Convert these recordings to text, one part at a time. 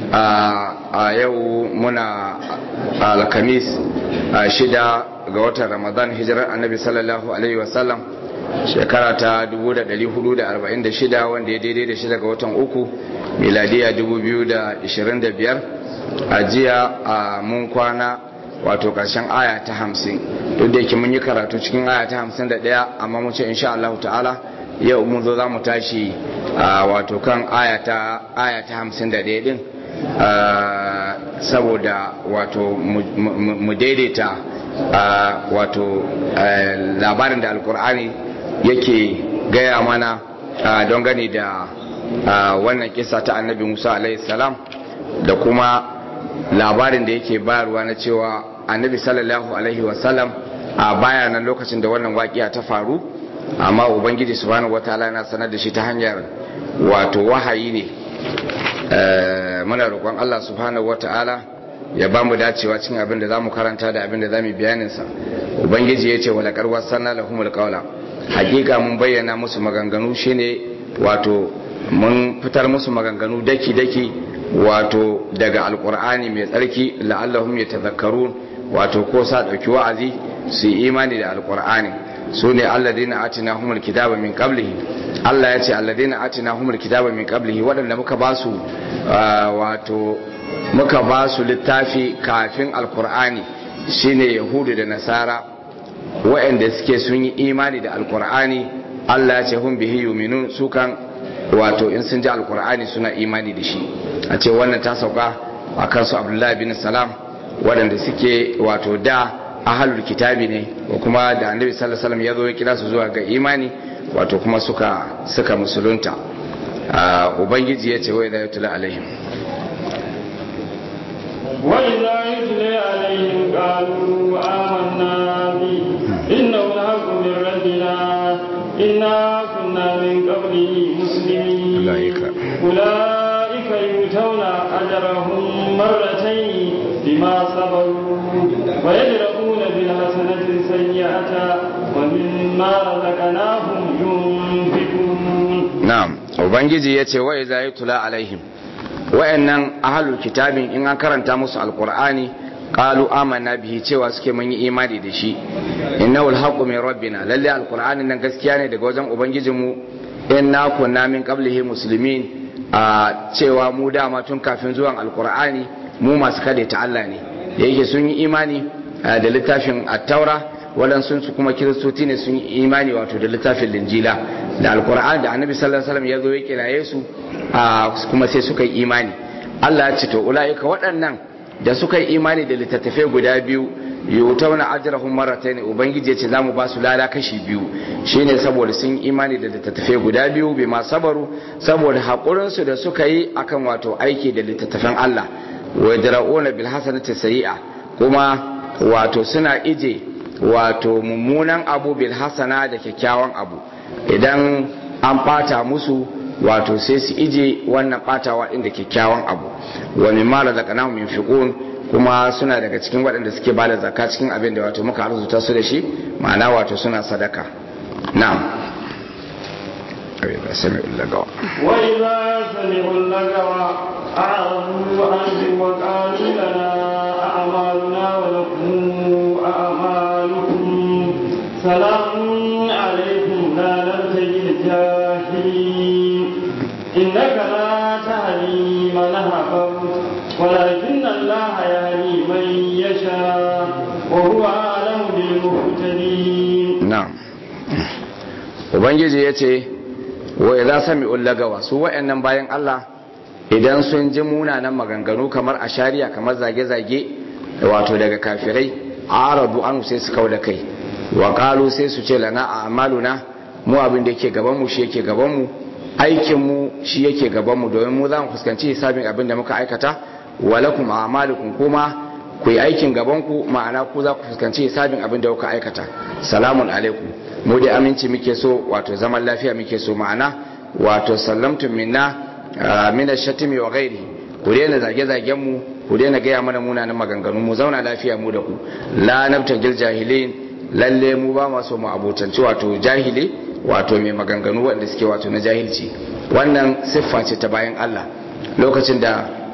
a yau muna alkamis shida ga watan ramadan hijirar annabi sallallahu alaihi wasallam shekara ta 1446 wanda ya daidai da shida ga watan uku miladiya 2025 a jiya a mun kwana wato karshen aya ta hamsin duk da yake mun yi karatu cikin aya ta hamsin da ɗaya amma mun ce insha Allah ta'ala yau mun zo za mu tashi wato kan aya ta hamsin da ɗaya din saboda wato mu daidaita wato labarin da alkur'ani yake gaya mana don gani da wannan kisa ta annabi musa alaihi salam da kuma labarin da yake bayarwa na cewa annabi sallallahu alaihi wasallam a baya nan lokacin da wannan waƙiya ta faru amma ubangiji subhanahu wataala yana sanar da shi ta hanyar wato wahayi ne muna roƙon Allah subhanahu wataala ya ba mu dacewa cikin abin da zamu karanta da abin da zamu bayanin sa ubangiji ya ce wala qarwa sanna lahumul qawla hakika mun bayyana musu maganganu shine wato mun fitar musu maganganu daki daki wato daga alqur'ani mai tsarki la'allahum yatadhakkarun wato ko sa dauki wa'azi su yi imani da alqur'ani su ne alladina atina humul kitaba min qablihi Allah ya ce alladina atina humul kitaba min qablihi waɗanda muka ba su wato muka ba su littafi kafin alkur'ani shine yahudu da nasara waɗanda suke sun yi imani da alkur'ani Allah ya ce hum bihi yuminun su kan wato in sun ji alkur'ani suna imani da shi a ce wannan ta sauka a kansu abdullahi bin salam waɗanda suke wato da ahalul kitabi ne ko kuma da annabi sallallahu alaihi wasallam ya zo ya kira su zuwa ga imani wato kuma suka suka musulunta ubangiji ya ce wa idza yutla alaihim wa idza yutla alaihim qalu amanna bi innahu al-haqqu min rabbina inna kunna min qablihi muslimin ulaika ulaika yutawna ajrahum marratayn bima sabaru wa yadra'una bil hasanati sayyi'ata wa mimma razaqnahum yunfiqun na'am ubangiji yace wa idza yutla alaihim wayannan ahlul kitabin in an karanta musu alqur'ani qalu amanna bihi cewa suke mun yi imani da shi innahu alhaqqu min rabbina lalle alqur'ani nan gaskiya ne daga wajen ubangijinmu inna kunna min qablihi muslimin a cewa mu dama tun kafin zuwan alqur'ani mu masu kade ta Allah ne yake sun yi imani da littafin at-taura waɗansu su kuma kiristoci ne sun yi imani wato da littafin linjila da alkur'an da annabi sallallahu alaihi wasallam ya zo ya kiraye su kuma sai suka yi imani Allah ya ce to ulaika waɗannan da suka yi imani da littattafai guda biyu yutawna ajrahum marratayn ubangiji ya ce zamu ba su lada kashi biyu shine saboda sun yi imani da littattafai guda biyu bai ma sabaru saboda hakurin su da suka yi akan wato aiki da littattafan Allah wa yadra'una bil hasanati sayi'a kuma wato suna ije wato mummunan abu bil hasana da kyakkyawan abu idan an bata musu wato sai su ije wannan batawa din da kyakkyawan abu wa mimma razaqnahum yunfiqun kuma suna daga cikin waɗanda suke bada zakka cikin abin da wato muka arzuta su da shi ma'ana wato suna sadaka na'am وإذا سمعوا اللغو وإذا سمعوا اللغو أعرضوا عنه وقالوا لنا أعمالنا ولكم أعمالكم سلام عليكم لا نبتغي الجاهلين إنك لا تهدي من أحببت ولكن الله يهدي من يشاء وهو أعلم بالمهتدين نعم Ubangiji ya ce, wa idza sami'ul lagawa su wa'annan bayan Allah idan sun ji munanan maganganu kamar ashariya kamar zage-zage wato daga kafirai aradu an sai su kauda kai wa qalu sai su ce lana a'maluna mu abin da yake gaban mu shi yake gaban mu aikin mu shi yake gaban mu domin mu za mu fuskanci hisabin abin da muka aikata wa lakum a'malukum kuma ku yi aikin gaban ku ma'ana ku za ku fuskanci hisabin abin da kuka aikata salamun alaikum mu da aminci muke so wato zaman lafiya muke so ma'ana wato sallamtum minna min ash-shatmi wa ghairi ku daina zage zagen mu ku daina gaya mana munanan maganganu mu zauna lafiya mu da ku la nabtagil jahilin lalle mu ba ma so mu abotanci wato jahili wato mai maganganu wanda suke wato na jahilci wannan siffa ce ta bayan Allah lokacin da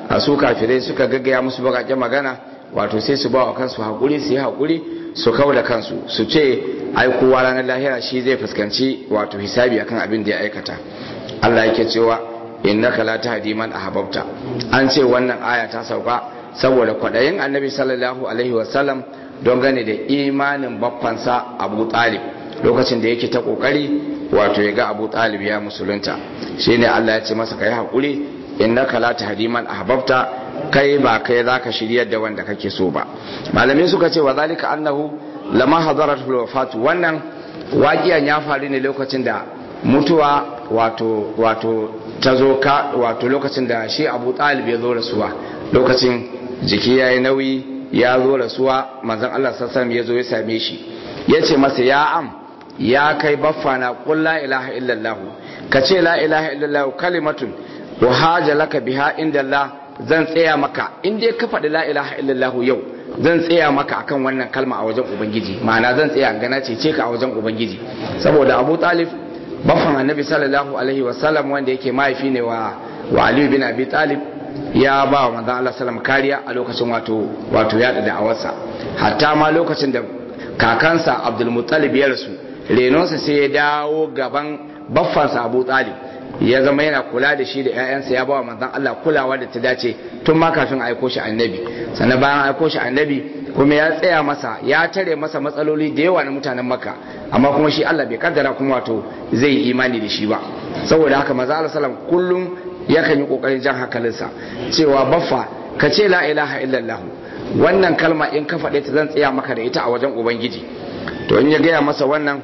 a su kafirai suka gaggaya musu bakakken magana wato sai su ba wa kansu haƙuri su yi haƙuri su kau da kansu su ce ai kowa ranar lahira shi zai fuskanci wato hisabi akan abin da ya aikata Allah yake cewa innaka la tahdi man ahbabta an ce wannan aya ta sauka saboda kwadayin annabi sallallahu alaihi wasallam don gane da imanin baffansa Abu Talib lokacin da yake ta kokari wato ya ga Abu Talib ya musulunta shine Allah ya ce masa kai hakuri innaka la tahdi man ahbabta kai ba kai zaka shiryar da wanda kake so ba malamai suka ce wa zalika annahu lama hadarat wafatu wannan waƙiyan ya faru ne lokacin da mutuwa wato wato ta zo ka wato lokacin da shi Abu Talib ya zo rasuwa lokacin jiki yayi nauyi ya zo rasuwa manzon Allah sallallahu alaihi ya zo ya same shi yace masa ya am ya kai baffana qul la ilaha illallah ka ce la ilaha illallah kalimatun wa haja laka biha inda Allah zan tsaya maka in dai ka faɗi la ilaha illallah yau zan tsaya maka akan wannan kalma a wajen ubangiji ma'ana zan tsaya gana ce ka a wajen ubangiji saboda Abu Talib baffan Annabi sallallahu alaihi wa sallam wanda yake mahaifi ne wa wa Ali bin Abi Talib ya ba wa manzon Allah sallam kariya a lokacin wato wato ya da awarsa hatta ma lokacin da kakansa Abdul Muttalib ya rasu renonsa sai ya dawo gaban baffansa Abu Talib ya zama yana kula da shi da 'ya'yansa ya bawa manzon Allah kulawa da ta dace tun ma kafin aiko shi annabi sannan bayan aiko shi annabi kuma ya tsaya masa ya tare masa matsaloli da yawa na mutanen makka amma kuma shi Allah bai kaddara kuma wato zai yi imani da shi ba saboda haka manzon Allah sallam kullum yakan yi kokarin jan hankalinsa cewa baffa ka ce la ilaha illallah wannan kalma in ka faɗe ta zan tsaya maka da ita a wajen ubangiji to in ya gaya masa wannan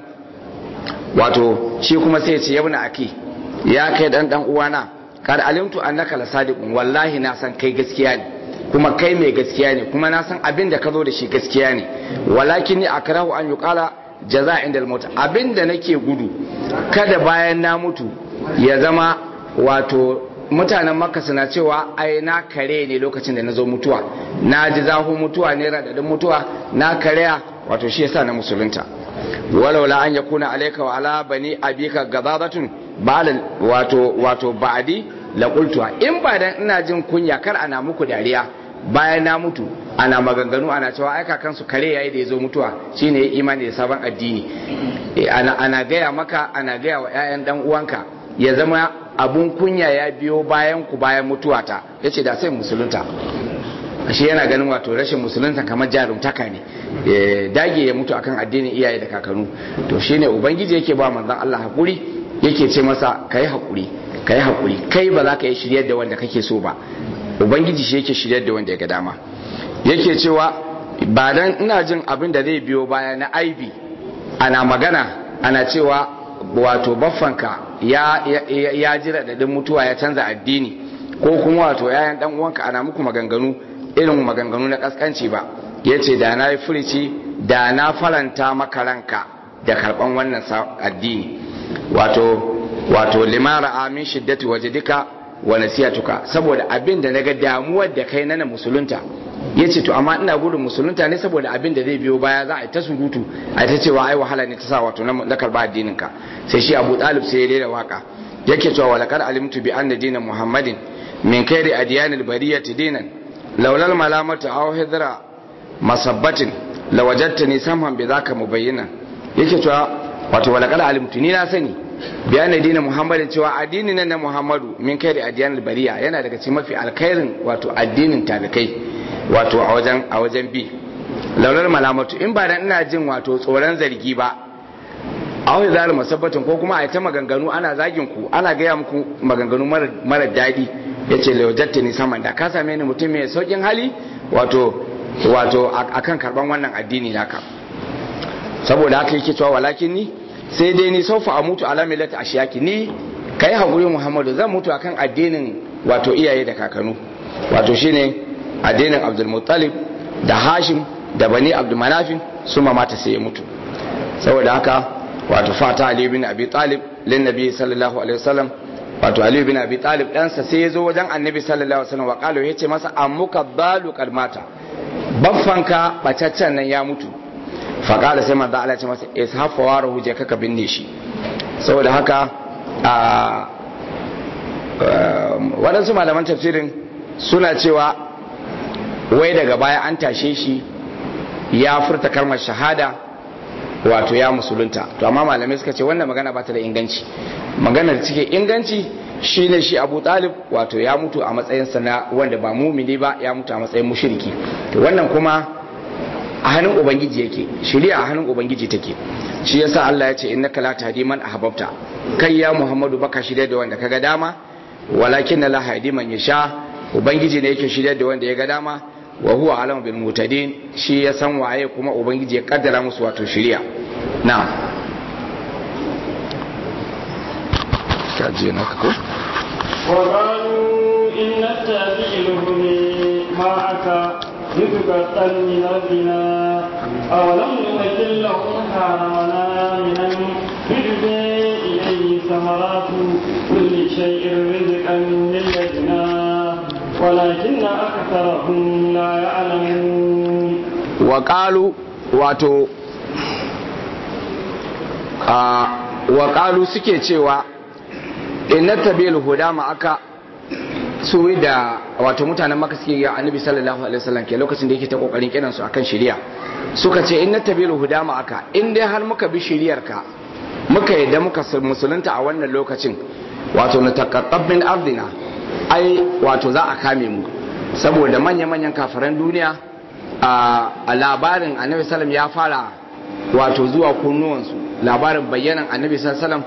wato shi kuma sai ya ce yabna aki ya kai dan dan uwana kad alimtu annaka lasadiqun wallahi na san kai gaskiya ne kuma kai mai gaskiya ne kuma na san abin da ka zo da shi gaskiya ne walakin ni akrahu an yuqala jaza inda al abin da nake gudu kada bayan na mutu ya zama wato mutanen makka suna cewa ai na kare ne lokacin da na zo mutuwa na ji zahu mutuwa ne radadin mutuwa na karya wato shi yasa na musulunta walaula an yakuna alayka wa ala bani abika gazabatun ba'al wato wato ba'di la qultuha in ba dan ina jin kunya kar ana muku dariya bayan na mutu ana maganganu ana cewa ai kakan su kare yayi da yazo mutuwa shine imani da sabon addini ana ana gaya maka ana gaya wa ƴaƴan dan uwanka ya zama abun kunya ya biyo bayan ku bayan mutuwata yace da sai musulunta shi yana ganin wato rashin musulunta kamar jarumtaka ne dage ya mutu akan addinin iyaye da kakanu to shine ubangiji yake ba manzon Allah hakuri yake ce masa kai hakuri kai hakuri kai ba za ka yi shiryar da wanda kake so ba ubangiji shi yake shiryar da wanda ya ga dama yake cewa ba dan ina jin abin da zai biyo baya na aibi ana magana ana cewa wato baffanka ya ya, ya jira da mutuwa ya canza addini ko kuma wato yayan dan uwanka ana muku maganganu irin maganganu na kaskanci ba ya ce da na yi furici da na faranta maka ranka da karban wannan addini wato wato limara amin shiddati waje duka wa nasiyatuka saboda abin da naga damuwar da kai na musulunta ya ce to amma ina gudun musulunta ne saboda abin da zai biyo baya za a yi ta surutu a ta cewa ai wahala ne ta sa wato na karba addinin ka sai shi abu talib sai ya rera waka yake cewa walakar alimtu bi anna dinan muhammadin min kairi adiyanil bariyati dinan laulal malamatu aw hidra masabbatin lawajadtani samhan bi zaka mubayyana yake cewa wato walaqad alimtu ni na sani bayan addinin muhammadin cewa addinin nan na muhammadu min kai da adiyan bariya yana daga cikin mafi alkhairin wato addinin talikai wato a wajen a wajen bi laulal malamatu in ba dan ina jin wato tsoron zargi ba a wani zalim masabbatin ko kuma a ta maganganu ana zagin ku ana gaya muku maganganu mara daɗi ya ce laujatta ni saman da ka same ni mutum mai saukin hali wato wato akan karban wannan addini naka saboda haka yake cewa walakin ni sai dai ni saufa a mutu ala millati ashiyaki ni kai hakuri muhammadu zan mutu akan addinin wato iyaye da kakanu wato shine addinin abdul muttalib da hashim da bani abdul manafin su mata sai ya mutu saboda haka wato fata ali bin abi talib lin nabi sallallahu alaihi wasallam wato Ali bin Abi Talib ɗansa sai ya zo wajen Annabi sallallahu alaihi wasallam wa kalo yace masa ammuka balu kalmata baffanka bacaccen nan ya mutu fa kala sai manzo Allah ya ce masa ishafa wa ruhu je kaka binne shi saboda haka a waɗansu malaman tafsirin suna cewa wai daga baya an tashe shi ya furta kalmar shahada wato ya musulunta to amma malamai suka ce wannan magana ba ta da inganci maganar da cike inganci shine shi Abu Talib wato ya mutu a matsayin sa na wanda ba mumini ba ya mutu a matsayin mushriki to wannan kuma a hannun ubangiji yake shari'a a hannun ubangiji take shi yasa Allah ya ce innaka la tahdi man ahbabta kai ya Muhammadu baka shirya da wanda kaga dama walakin la hadi man yasha ubangiji ne yake shirya da wanda ya ga dama wa huwa alamu bil mutadin shi ya san waye kuma ubangiji ya kaddara musu wato shari'a na'am kaje naka ko وقالوا إن نتبع الهدى معك نتقطع من أرضنا أولم نمثل لهم حرمنا من تجزي إليه ثمرات كل شيء رزقا من لدنا ولكن أكثرهم لا يعلمون وقالوا wato a waƙalu suke cewa inna tabil huda ma aka su da wato mutanen maka suke ga annabi sallallahu alaihi wasallam ke lokacin da yake ta kokarin kiran su akan shari'a suka ce inna tabil huda ma aka in dai har muka bi shari'ar ka muka yadda muka musulunta a wannan lokacin wato na taqaqqab min ardina ai wato za a kame mu saboda manya manyan kafiran duniya a labarin annabi sallam ya fara wato zuwa kunnuwansu labarin bayyanan annabi sallam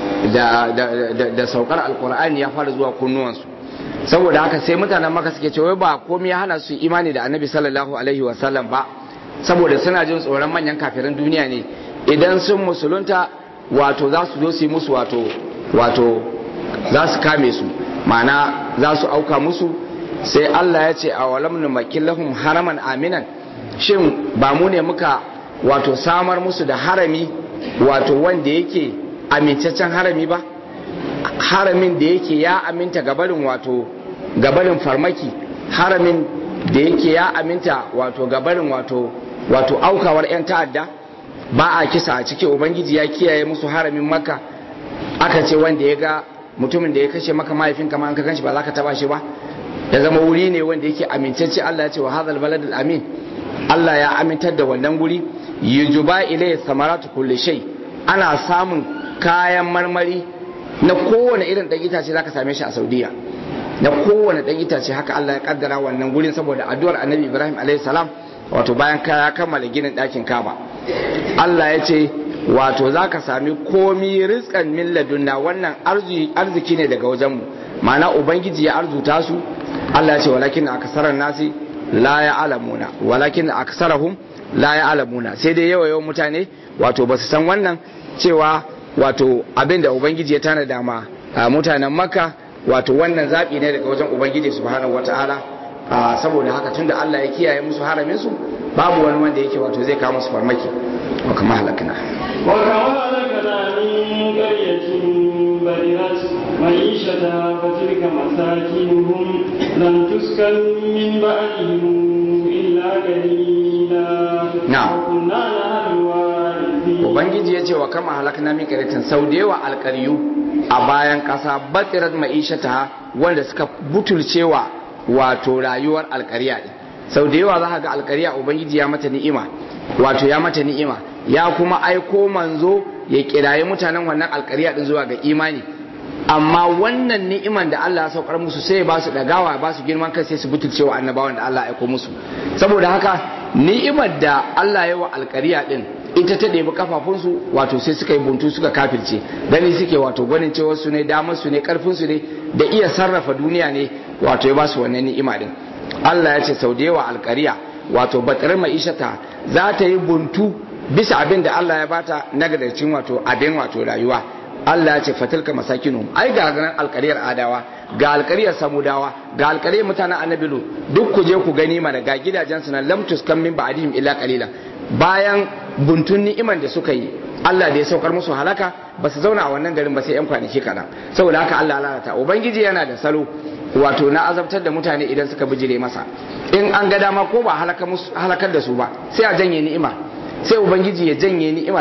da, da, da, da saukar alkur'ani ya fara zuwa kunnuwansu saboda haka sai mutanen maka suke cewa ba komai ya hana su imani da annabi sallallahu alaihi wasallam ba saboda suna jin tsoron manyan kafirin duniya ne idan sun musulunta wato za su zo su yi musu wato wato za su kame su ma'ana za su auka musu sai Allah ya ce a walam numakin lahum haraman aminan shin ba mu ne muka wato samar musu da harami wato wanda yake amintaccen harami ba haramin da yake ya aminta gabarin wato gabarin farmaki haramin da yake ya aminta wato gabarin wato wato aukawar 'yan ta'adda ba a kisa a ciki ubangiji ya kiyaye musu haramin maka aka ce wanda ya ga mutumin da ya kashe maka mahaifin kama an ka ganshi ba za ka taba shi ba ya zama wuri ne wanda yake amintacce Allah ya ce wa hadal baladul amin Allah ya amintar da wannan guri yujuba ilayhi samaratu kulli shay ana samun kayan marmari na kowane irin dan itace zaka same shi a Saudiya na kowane dan itace haka Allah ya kaddara wannan gurin saboda addu'ar Annabi Ibrahim alayhi salam wato bayan ka kammala ginin ɗakin Kaba Allah ya ce wato zaka sami komi rizqan min ladunna wannan arziki ne daga wajenmu ma'ana ubangiji ya arzuta su Allah ya ce walakin aksaran nasi la ya'lamuna walakin aksarahum la ya'lamuna sai dai yawa yawan mutane wato ba su san wannan cewa wato abin da ubangiji ya tana dama a mutanen makka wato wannan zaɓi ne daga wajen ubangiji subhanahu wata'ala saboda haka tunda Allah ya kiyaye musu haramin su babu wani wanda yake wato zai kawo musu farmaki wa kama halakna wa kama halakna min qaryatin barirat معيشتها فتلك مساكنهم لم تسكن من بعدهم إلا قليلا نعم وكنا لها الوارثين ubangiji ya ce wa kama halakna min qaryatin sau da yawa alƙaryu a bayan ƙasa batirat ma'ishata wanda suka butulcewa wato rayuwar alƙarya din sau da yawa za ka ga alƙarya ubangiji ya mata ni'ima wato ya mata ni'ima ya kuma aiko manzo ya kirayi mutanen wannan alƙarya din zuwa ga imani amma wannan ni'iman da Allah ya saukar musu sai ba su dagawa ba su girman kai sai su butulce wa annabawan da Allah ya aiko musu saboda haka ni'imar da Allah ya wa alƙariya din ita ta ɗebi kafafunsu wato sai suka yi buntu suka kafirce gani suke wato gwanin cewa su ne damar su ne karfin su ne da iya sarrafa duniya ne wato ya ba su wannan ni'ima din Allah ya ce sau da yawa alƙariya wato batar ma'ishata za ta yi buntu bisa abin da Allah ya bata na gadarcin wato abin wato rayuwa Allah ya ce fatilka masakinu ai ga ganin alkariyar adawa ga alkariyar samudawa ga alkariyar mutanen annabilu duk ku je ku gani mana ga gidajen su na lam tuskan min ba'dihim illa qalila bayan buntun ni'iman da suka yi Allah da ya saukar musu halaka ba su zauna a wannan garin ba sai yan kwanaki kaɗan saboda haka Allah lalata ubangiji yana da salo wato na azabtar da mutane idan suka bijire masa in an ga dama ko ba halakar da su ba sai a janye ni'ima sai ubangiji ya janye ni'imar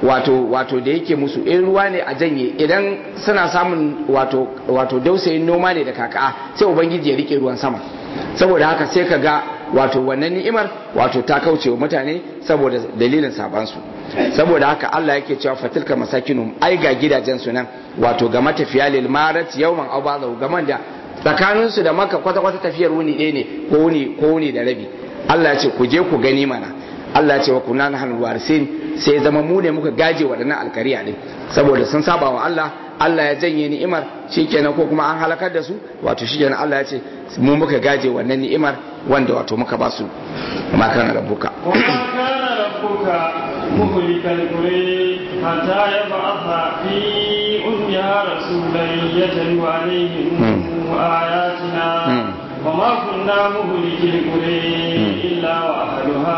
wato wato da yake musu in ruwa ne a janye idan suna samun wato wato dausayin noma ne da kaka sai ubangiji ya rike ruwan sama saboda haka sai ka ga wato wannan ni'imar wato ta kauce wa mutane saboda dalilin sabansu saboda haka Allah yake cewa fatilka masakinum ai ga gidajen su nan wato ga matafiya lil marat yawman aw ba'dahu gaman da tsakanin su da maka kwata kwata tafiyar wuni ɗaya ne ko wuni ko wuni da rabi Allah ya ce ku je ku gani mana Allah ya ce wa kunna nahnu warisin sai zama mu ne muka gaje waɗannan alkariya din saboda sun saba wa Allah Allah ya janye ni'imar shikenan ko kuma an halakar da su wato shikenan Allah ya ce mu muka gaje wannan ni'imar wanda wato muka ba su ma kana rabbuka وما كان ربك مهلك القرى حتى يبعث في أمها رسولا يتلو عليهم آياتنا وما كنا مهلك القرى إلا وأهلها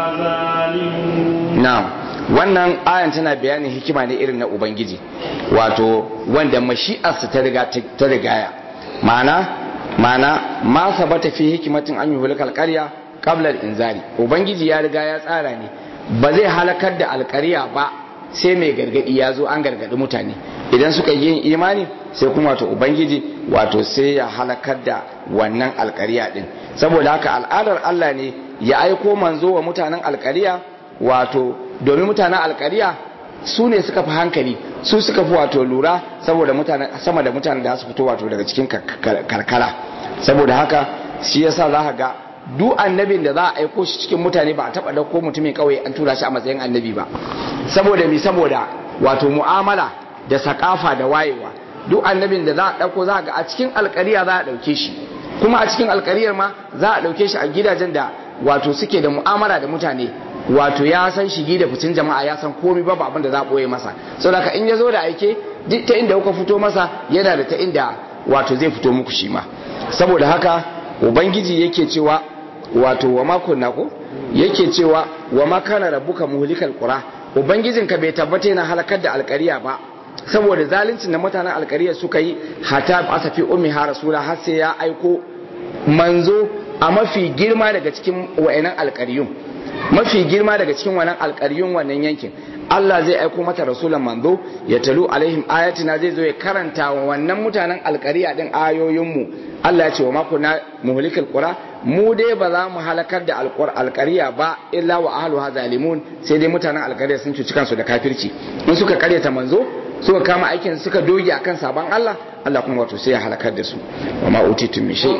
ظالمون na'am wannan ayan tana bayanin hikima ne irin na ubangiji wato wanda mashi'arsa ta riga ta rigaya ma'ana ma'ana ma sabata fi hikimatin an yuhulika alqarya qabla al-inzari ubangiji ya riga ya tsara ne ba zai halakar da alqarya ba sai mai gargadi ya zo an gargadi mutane idan suka yi yin imani sai kuma wato ubangiji wato sai ya halakar da wannan alqarya din saboda haka al'adar Allah ne ya aiko manzo wa mutanen alqarya wato domin mutanen alkariya su ne suka fi hankali su suka fi wato lura saboda mutane sama da mutanen da su fito wato daga cikin karkara saboda haka shi yasa za ka ga duk annabin da za a aiko shi cikin mutane ba a taba dauko mutumin kauye an tura shi a matsayin annabi ba saboda mi saboda wato mu'amala da sakafa da wayewa duk annabin da za a dauko za ga a cikin alkariya za a dauke shi kuma a cikin alkariyar ma za a dauke shi a gidajen da wato suke da mu'amala da mutane wato ya san shigi da fitin jama'a ya san komai babu abin da za a boye masa saboda in ya zo da aike duk ta inda kuka fito masa yana da ta inda wato zai fito muku shi ma saboda haka ubangiji yake cewa wato wa makon nako yake cewa wa makana rabbuka muhlikal qura ubangijinka bai tabbata yana halakar da alkariya ba saboda zaluncin da mutanen alkariya suka yi hata asafi ummi ha rasula har sai ya aiko manzo a mafi girma daga cikin wa'inan alkariyun mafi girma daga cikin wannan alƙaryun wannan yankin Allah zai aiko mata rasulan manzo ya talu alaihim ayatina zai zo ya karanta wa wannan mutanen alƙariya din ayoyinmu Allah ya ce wa mako na muhlikal qura mu dai ba za mu halakar da alƙariya ba illa wa ahluha zalimun sai dai mutanen alƙariya sun cuci kansu da kafirci in suka karyata manzo suka kama aikin suka doge akan sabon Allah Allah kuma wato sai ya halakar da su wa ma utitum min shay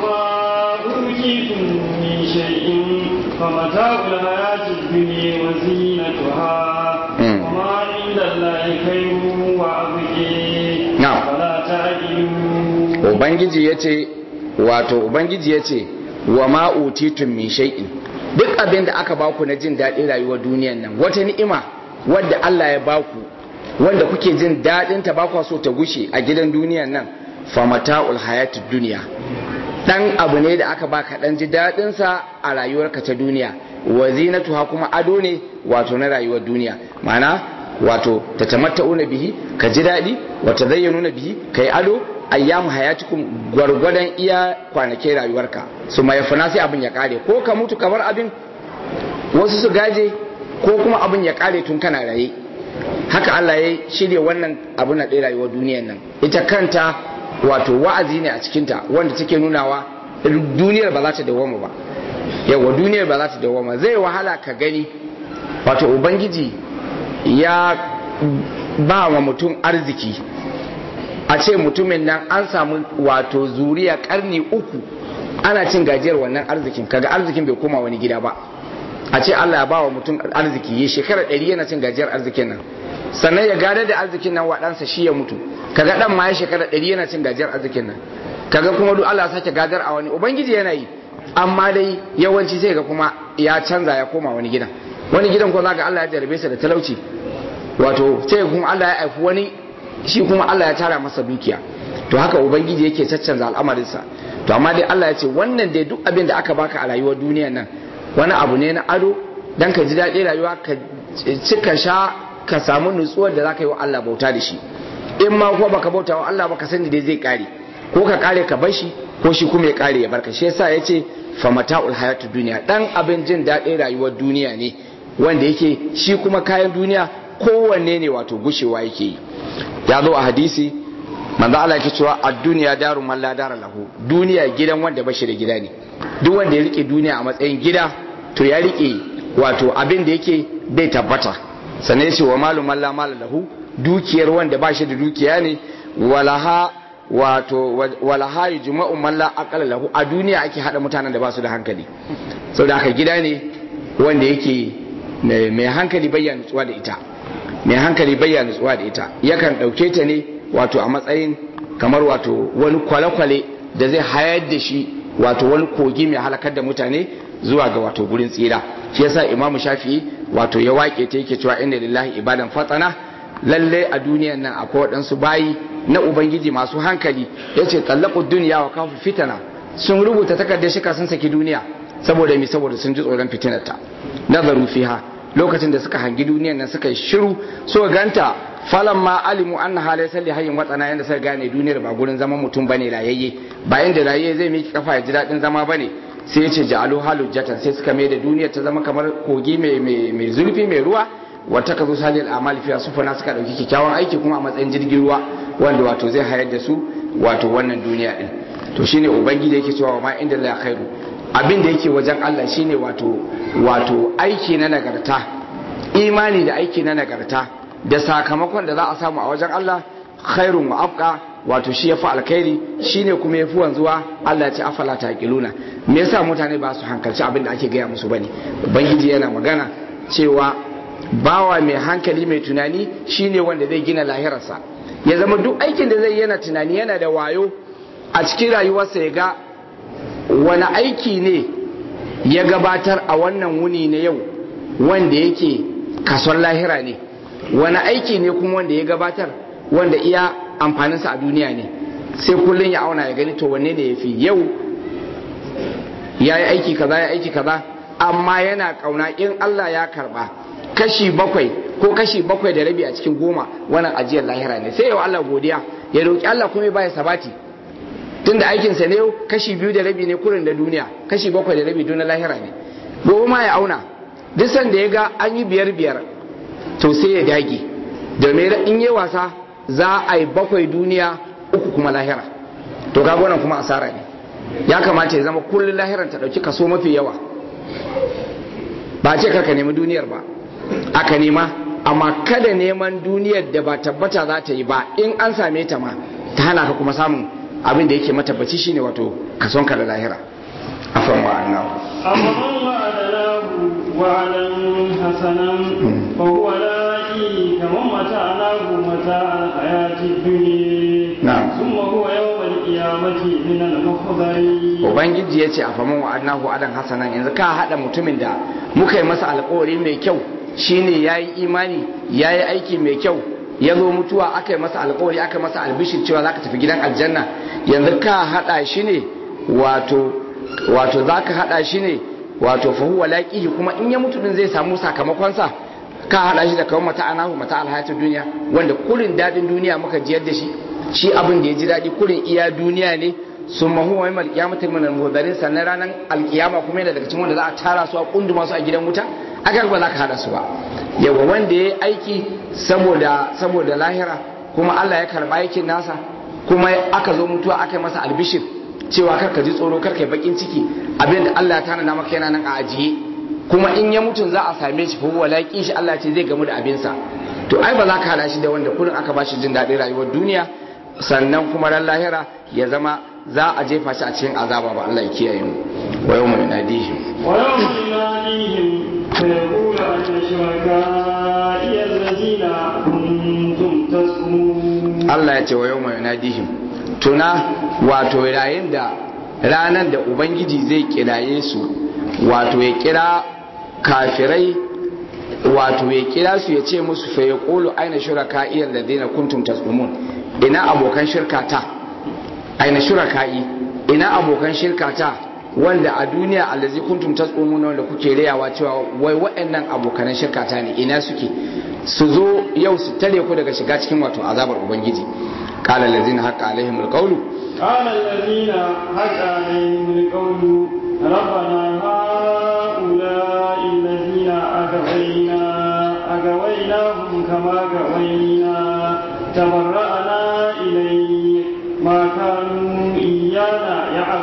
فمتاع الحياة الدنيا وزينتها وما عند الله خير وأبقي نعم فلا تعجلوا ubangiji yace wato ubangiji yace wa ma utitum min shay'in duk abin da aka baku na jin daɗin rayuwar duniyan nan wata ni'ima wadda Allah ya baku wanda kuke jin daɗin ta bakwa so ta gushe a gidan duniyan nan fa mata'ul hayatid duniya dan abu ne da aka baka dan ji daɗin sa a rayuwarka ta duniya wa zinatuha kuma ado ne wato na rayuwar duniya ma'ana wato tatamatta'una bihi ka ji daɗi wa tazayyanuna bihi kai ado ayyamu hayatikum gwargwadon iya kwanakin rayuwarka su mai fana sai abin ya kare ko ka mutu kamar abin wasu su gaje ko kuma abin ya kare tun kana raye haka Allah ya shirya wannan abin na ɗaya rayuwar duniyar nan ita kanta wato wa'azi ne a cikinta wanda take nunawa duniyar ba za ta dawoma ba yawa duniyar ba za ta dawoma zai wahala ka gani wato ubangiji ya ba wa mutum arziki a ce mutumin nan an samu wato zuriya karni uku ana cin gajiyar wannan arzikin kaga arzikin bai koma wani gida ba a ce Allah ya ba wa mutum arziki ya shekara ɗari yana cin gajiyar arzikin nan sannan ya gada da arzikin nan waɗansa shi ya mutu kaga ɗan ma ya shekara ɗari yana cin gajiyar arzikin nan kaga kuma duk Allah sake gadar a wani ubangiji yana yi amma dai yawanci sai ga kuma ya canza ya koma wani gidan wani gidan ko zaka Allah ya jarabe sa da talauci wato sai kuma Allah ya aifi wani shi kuma Allah ya tara masa dukiya to haka ubangiji yake caccanza al'amarinsa to amma dai Allah ya ce wannan dai duk abin da aka baka a rayuwar duniyar nan wani abu ne na ado dan ka ji daɗin rayuwa ka cika sha ka samu nutsuwar da zaka yi wa Allah bauta da shi in ma ko baka bauta wa Allah baka sani dai zai kare ko ka kare ka bar shi ko shi kuma ya kare ya barka shi yasa ya ce fa mata'ul hayatud duniya dan abin jin daɗin rayuwar duniya ne wanda yake shi kuma kayan duniya kowanne ne wato gushewa yake yi ya zo a hadisi manzo Allah yake cewa ad-dunya daru man la dara lahu duniya gidan wanda bashi da gida ne duk wanda ya rike duniya a matsayin gida to ya rike wato abin da yake bai tabbata sannan yace wa malu man la mala lahu dukiyar wanda bashi da dukiya ne walaha wato walaha yujma'u man la aqala lahu a duniya ake hada mutanen da ba su da hankali saboda haka gida ne wanda yake mai hankali bayyana nutsuwa da ita mai hankali bayyana nutsuwa da ita yakan ɗauke ta ne wato a matsayin kamar wato wani kwale-kwale da zai hayar da shi wato wani kogi mai halakar da mutane zuwa ga wato gurin tsira shi yasa imamu shafi'i wato ya wake ta yake cewa inna lillahi ibadan fatsana lalle a duniyan nan akwai waɗansu bayi na ubangiji masu hankali yace tallaqu dunya wa kafu fitana sun rubuta takardar shika sun saki duniya saboda mi saboda sun ji tsoron fitinarta nazaru fiha lokacin da suka hangi duniyan nan suka yi shiru so ganta falan ma alimu anna halai salli hayyin watsana yanda suka gane duniyar ba gurin zaman mutum bane rayayye bayan da rayayye zai miki kafa ya ji daɗin zama bane sai ya ce ja'alu halujjatan sai suka mai da duniyar ta zama kamar kogi mai zurfi mai ruwa wata ka zo salil amali fiya sufana suka dauki kyakkyawan aiki kuma a matsayin jirgin ruwa wanda wato zai hayar da su wato wannan duniya din to shine ubangiji yake cewa ma inda la khairu abin da yake wajen Allah shine wato wato aiki na nagarta imani da aiki na nagarta da sakamakon da za a samu a wajen Allah khairun wa afqa wato shi yafi alkhairi shine kuma yafi wanzuwa Allah ya ce afala taqiluna me yasa mutane ba su hankalci abin da ake gaya musu bane ubangiji yana magana cewa bawa mai hankali mai tunani shine wanda zai gina lahirarsa ya zama duk aikin da zai yana tunani yana da wayo a cikin rayuwarsa ya ga wani aiki ne ya gabatar a wannan wuni na yau wanda yake kason lahira ne wani aiki ne kuma wanda ya gabatar wanda iya amfaninsa a duniya ne sai kullum ya auna ya gani to wanne ne ya fi yau ya yi aiki kaza ya aiki kaza amma yana kauna in Allah ya karba kashi bakwai ko kashi bakwai da rabi a cikin goma wannan ajiyar lahira ne sai yau Allah godiya ya roki Allah kuma ya baya sabati tunda aikinsa ne kashi biyu da rabi ne kurin da duniya kashi bakwai da rabi don lahira ne gobe ma ya auna duk sanda ya ga an yi biyar biyar to sai ya dage domin in yi wasa za a yi bakwai duniya uku kuma lahira to kaga wannan kuma asara ne ya kamata ya zama kullum lahiran ta dauki kaso mafi yawa ba ce karka nemi duniyar ba aka nema amma kada neman duniyar da ba tabbata za ta yi ba in an same ta ma ta hana ka kuma samun abin da yake matabbaci shine wato kason ka da lahira afan wa annahu أفمن وعدناه وعدا حسنا فهو لاقيه كمن متعناه متاع الحياة الدنيا نعم. ثم هو يوم القيامة من المحضرين ubangiji ya ce a faman wa annahu adan hasanan yanzu ka haɗa mutumin da muka yi masa alkawari mai kyau shine ya yi imani ya yi aiki mai kyau ya zo mutuwa aka yi masa alkawari aka masa albishir cewa za ka tafi gidan aljanna yanzu ka haɗa shi ne wato wato za ka haɗa shi ne wato fahuwa laƙihi kuma in ya mutu din zai samu sakamakonsa ka haɗa shi da kawai mata anahu mata alhayatun duniya wanda kurin daɗin duniya muka jiyar da shi shi abin da ya ji daɗi kurin iya duniya ne sun mahu wa yamal kiyamatin min al sannan ranar alkiyama kuma yana daga cikin wanda za a tara su a kunduma su a gidan wuta aka ba za ka hada su ba yawa wanda ya yi aiki saboda saboda lahira kuma Allah ya karba aikin nasa kuma aka zo mutuwa aka yi masa albishir cewa kar ka ji tsoro kar ka yi bakin ciki abin da Allah ya tanada maka yana nan a ajiye kuma in ya mutu za a same shi fa wala shi Allah ce zai gamu da abinsa to ai ba za ka hada shi da wanda kullum aka ba shi jin daɗin rayuwar duniya sannan kuma ran lahira ya zama za a jefa shi a cikin azaba ba Allah ya kiyaye mu wa yawma yunadihim ويوم يناديهم فيقول أين شركائي الذين كنتم تزعمون Allah ya ce wa yawma yunadihim tuna wato yayin da ranar da ubangiji zai kiraye su wato ya kira kafirai wato ya kira su ya ce musu fa yaqulu aina shuraka'i alladhina kuntum tasqumun ina abokan shirkata aina shuraka'i ina abokan shirkata wanda a duniya allazi kuntum tasqumun wanda kuke rayawa cewa wai waɗannan abokan shirkata ne ina suke su zo yau su tare ku daga shiga cikin wato azabar ubangiji qala allazina haqa alaihim alqawlu قال الذين حق عليهم القول ربنا هؤلاء الذين أغوينا أغويناهم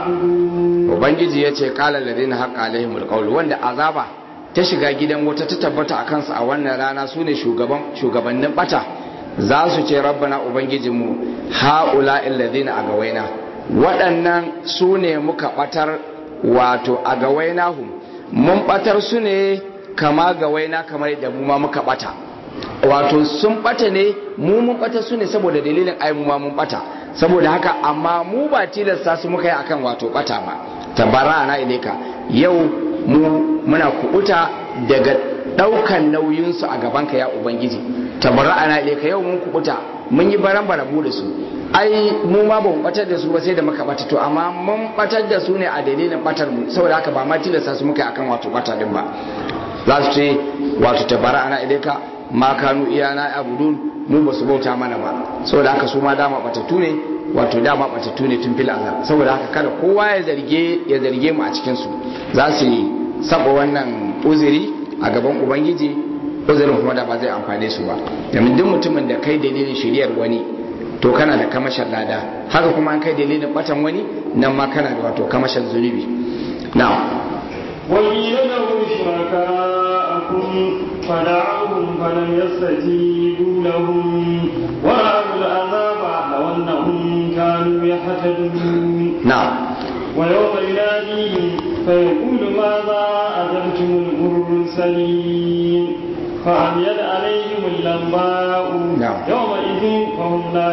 تعبدون ubangiji ya ce kala ladina haqa alaihimul qawl wanda azaba ta shiga gidan wata ta tabbata a kansu a wannan rana su ne shugabannin bata za su ce rabbana ubangijinmu ha'ula illadina a gawaina waɗannan su ne muka batar wato a gawaina hum mun batar su ne kama gawaina kamar da mu ma muka bata wato sun bata ne mu mun bata su ne saboda dalilin ai mu ma mun bata saboda haka amma mu ba tilasta su muka yi akan wato bata ba tabara na ilaika yau mu muna kubuta daga daukan nauyinsu a gabanka ya ubangiji tabara ana ilaika yau mun kubuta mun yi baran barabu da su ai mu ma ba mu batar da su ba sai da muka bata to amma mun batar da su ne a dalilin batar mu saboda haka ba ma tilasta su muka yi akan wato bata din ba za su ce wato tabara ana ilaika ma kanu iyana abudun mu ba su bauta mana ba saboda haka su ma dama batattu ne wato dama batattu ne tun fil azal saboda haka kada kowa ya zarge ya zarge mu a cikin su za su yi saba wannan uzuri a gaban ubangiji uzurin kuma da ba zai amfane su ba domin duk mutumin da kai dalilin shiriyar wani to kana da kamashin lada haka kuma an kai dalilin batan wani nan ma kana da wato kamashin zunubi na'am وقيل لهم شركاءكم فدعوهم فلم يستجيبوا لهم ورأوا العذاب لو أنهم كانوا يحتدون na'am ويوم يناديهم فيقول ماذا أجبتم المرسلين فعميت عليهم اللمباء نعم. يومئذ فهم لا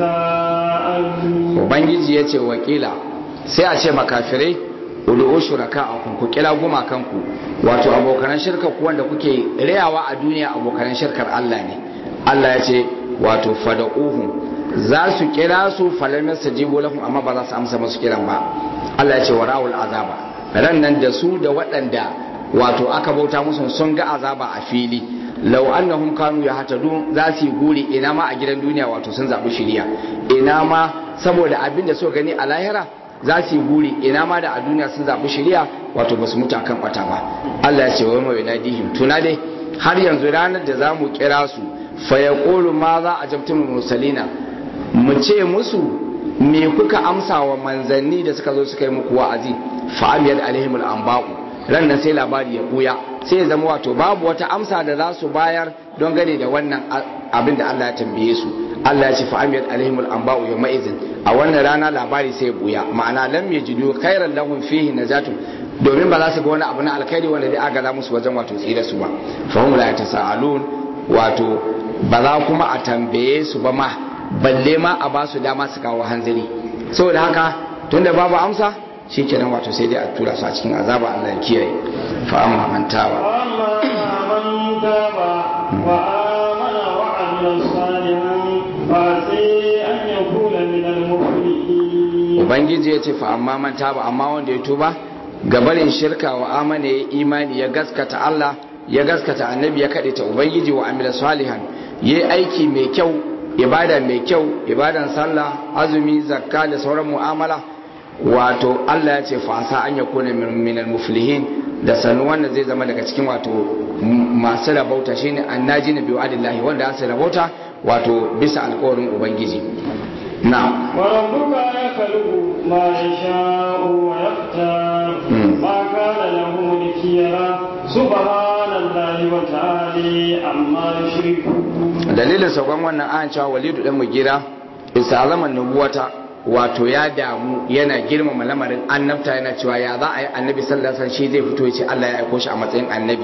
يتساءلون ubangiji ya ce wakila sai a ce makafirai udu'u shuraka a ku kira gumakanku wato abokanan shirka ku wanda kuke rayawa a duniya abokanan shirkar Allah ne Allah ya ce wato fada'uhum za su kira su falam yastajibu lahum amma ba za su amsa musu kiran ba Allah ya ce warawul azaba ran nan da su da waɗanda wato aka bauta musu sun ga azaba a fili lau annahum kanu yahtadun za su yi guri ina ma a gidan duniya wato sun zabi shiriya ina ma saboda abin da suka gani a lahira za su yi guri ina ma da a duniya sun zabi shiriya wato ba su mutu akan bata ba Allah ya ce wa mai nadihim tuna dai har yanzu ranar da za mu kira su fa yaqulu ma za ajabtum mursalina mu ce musu me kuka amsa wa manzanni da suka zo suka yi muku wa'azi fa amiyat alaihimul anba'u ran nan sai labari ya buya sai ya zama wato babu wata amsa da za su bayar don gane da wannan abin da Allah ya tambaye su Allah ya ce fa amiyat alaihimul anba'u yawma izin a wannan rana labari sai ya buya ma'ana lam yajidu khairan lahum fihi najatu domin ba za su ga wani abu na alkhairi wanda zai agaza musu wajen wato tsira su ba fa hum la yatasaalun wato ba za kuma a tambaye su ba ma balle ma a ba su dama su kawo hanzari saboda haka tunda babu amsa shi kenan wato sai dai a tura su a cikin azaba Allah ya kiyaye fa amma man taba وأما من تاب وآمن وعمل صالحا فعسى أن يكون من المفلحين ubangiji ya ce fa amma man taba amma wanda ya tuba gabarin shirka wa amana ya imani ya gaskata Allah ya gaskata annabi ya kaɗe ta ubangiji wa amila salihan ya yi aiki mai kyau ibada mai kyau ibadan sallah azumi zakka da sauran mu'amala wato Allah ya ce fasa an ya kone minal muflihin da sanu wanda zai zama daga cikin wato masu rabauta shine annaji na biyu adillahi wanda ya rabauta wato bisa alkawarin ubangiji na وربك يخلق ما يشاء ويختار ما كان له لكيرا سبحان الله وتعالى عما يشركون dalilin saukan wannan an cewa walidu dan mugira isa zaman nubuwata wato ya damu yana girmama lamarin annabta yana cewa ya za a yi annabi sallallahu alaihi wasallam shi zai fito ya ce Allah ya aiko shi a matsayin annabi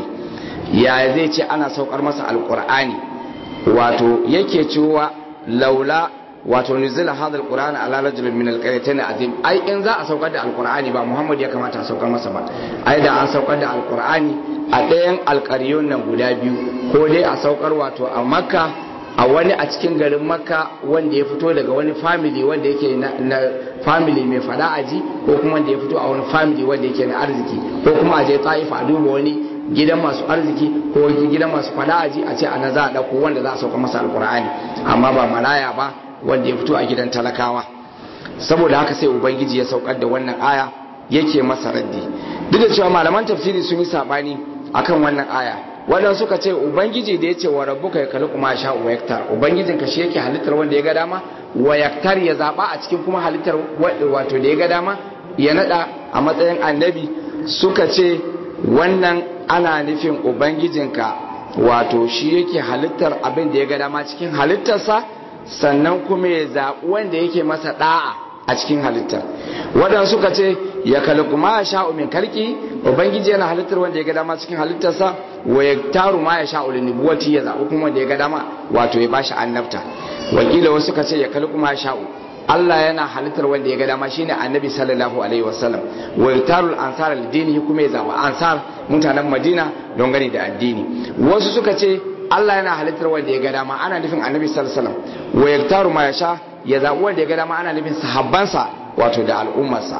ya zai ce ana saukar masa alqur'ani wato yake cewa laula wato nuzila hadha alqur'ana ala rajulin min alqaryatayn azim ai in za a saukar da alqur'ani ba muhammad ya kamata a saukar masa ba ai da an saukar da alqur'ani a ɗayan alƙaryun nan guda biyu ko dai a saukar wato a makka a wani a cikin garin makka wanda ya fito daga wani family wanda yake na, na family mai fada aji ko kuma wanda ya fito a wani family wanda yake na arziki ko kuma a je ta'ifa a duba wani gidan masu arziki ko gidan masu fada aji a ce ana za a ɗauko wanda za a sauka masa alkur'ani amma ba maraya ba wanda ya fito a gidan talakawa saboda haka sai ubangiji ya saukar da wannan aya yake masa raddi duk da cewa malaman tafsiri sun yi sabani akan wannan aya wadanda suka ce ubangiji da ya ce wa rabbuka ya kalli kuma sha wa yaktar ubangijin ka shi yake halittar wanda ya ga dama wa yaktar ya zaba a cikin kuma halittar wato da ya ga dama ya nada a matsayin annabi suka ce wannan ana nufin ubangijinka wato shi yake halittar abin da ya ga dama cikin halittarsa sannan kuma ya zaɓi wanda yake masa ɗa'a a cikin halittar waɗanda suka ce ya kalku ma ya sha'u min kalki ubangiji yana halittar wanda ya ga dama cikin halittarsa wa ya taru ma ya sha'u linubuwati ya zaɓi kuma wanda ya ga dama wato ya bashi annabta wakila wasu suka ce ya kalku ma ya sha'u Allah yana halittar wanda ya ga dama shine annabi sallallahu alaihi wasallam wa yatarul ansar al-dini kuma ya zaba ansar mutanen Madina don gani da addini wasu suka ce Allah yana halittar wanda ya ga dama ana nufin annabi sallallahu alaihi wasallam wa yaktaru ma yasha ya zabi wanda ya ga dama ana nufin sahabbansa wato da al'ummarsa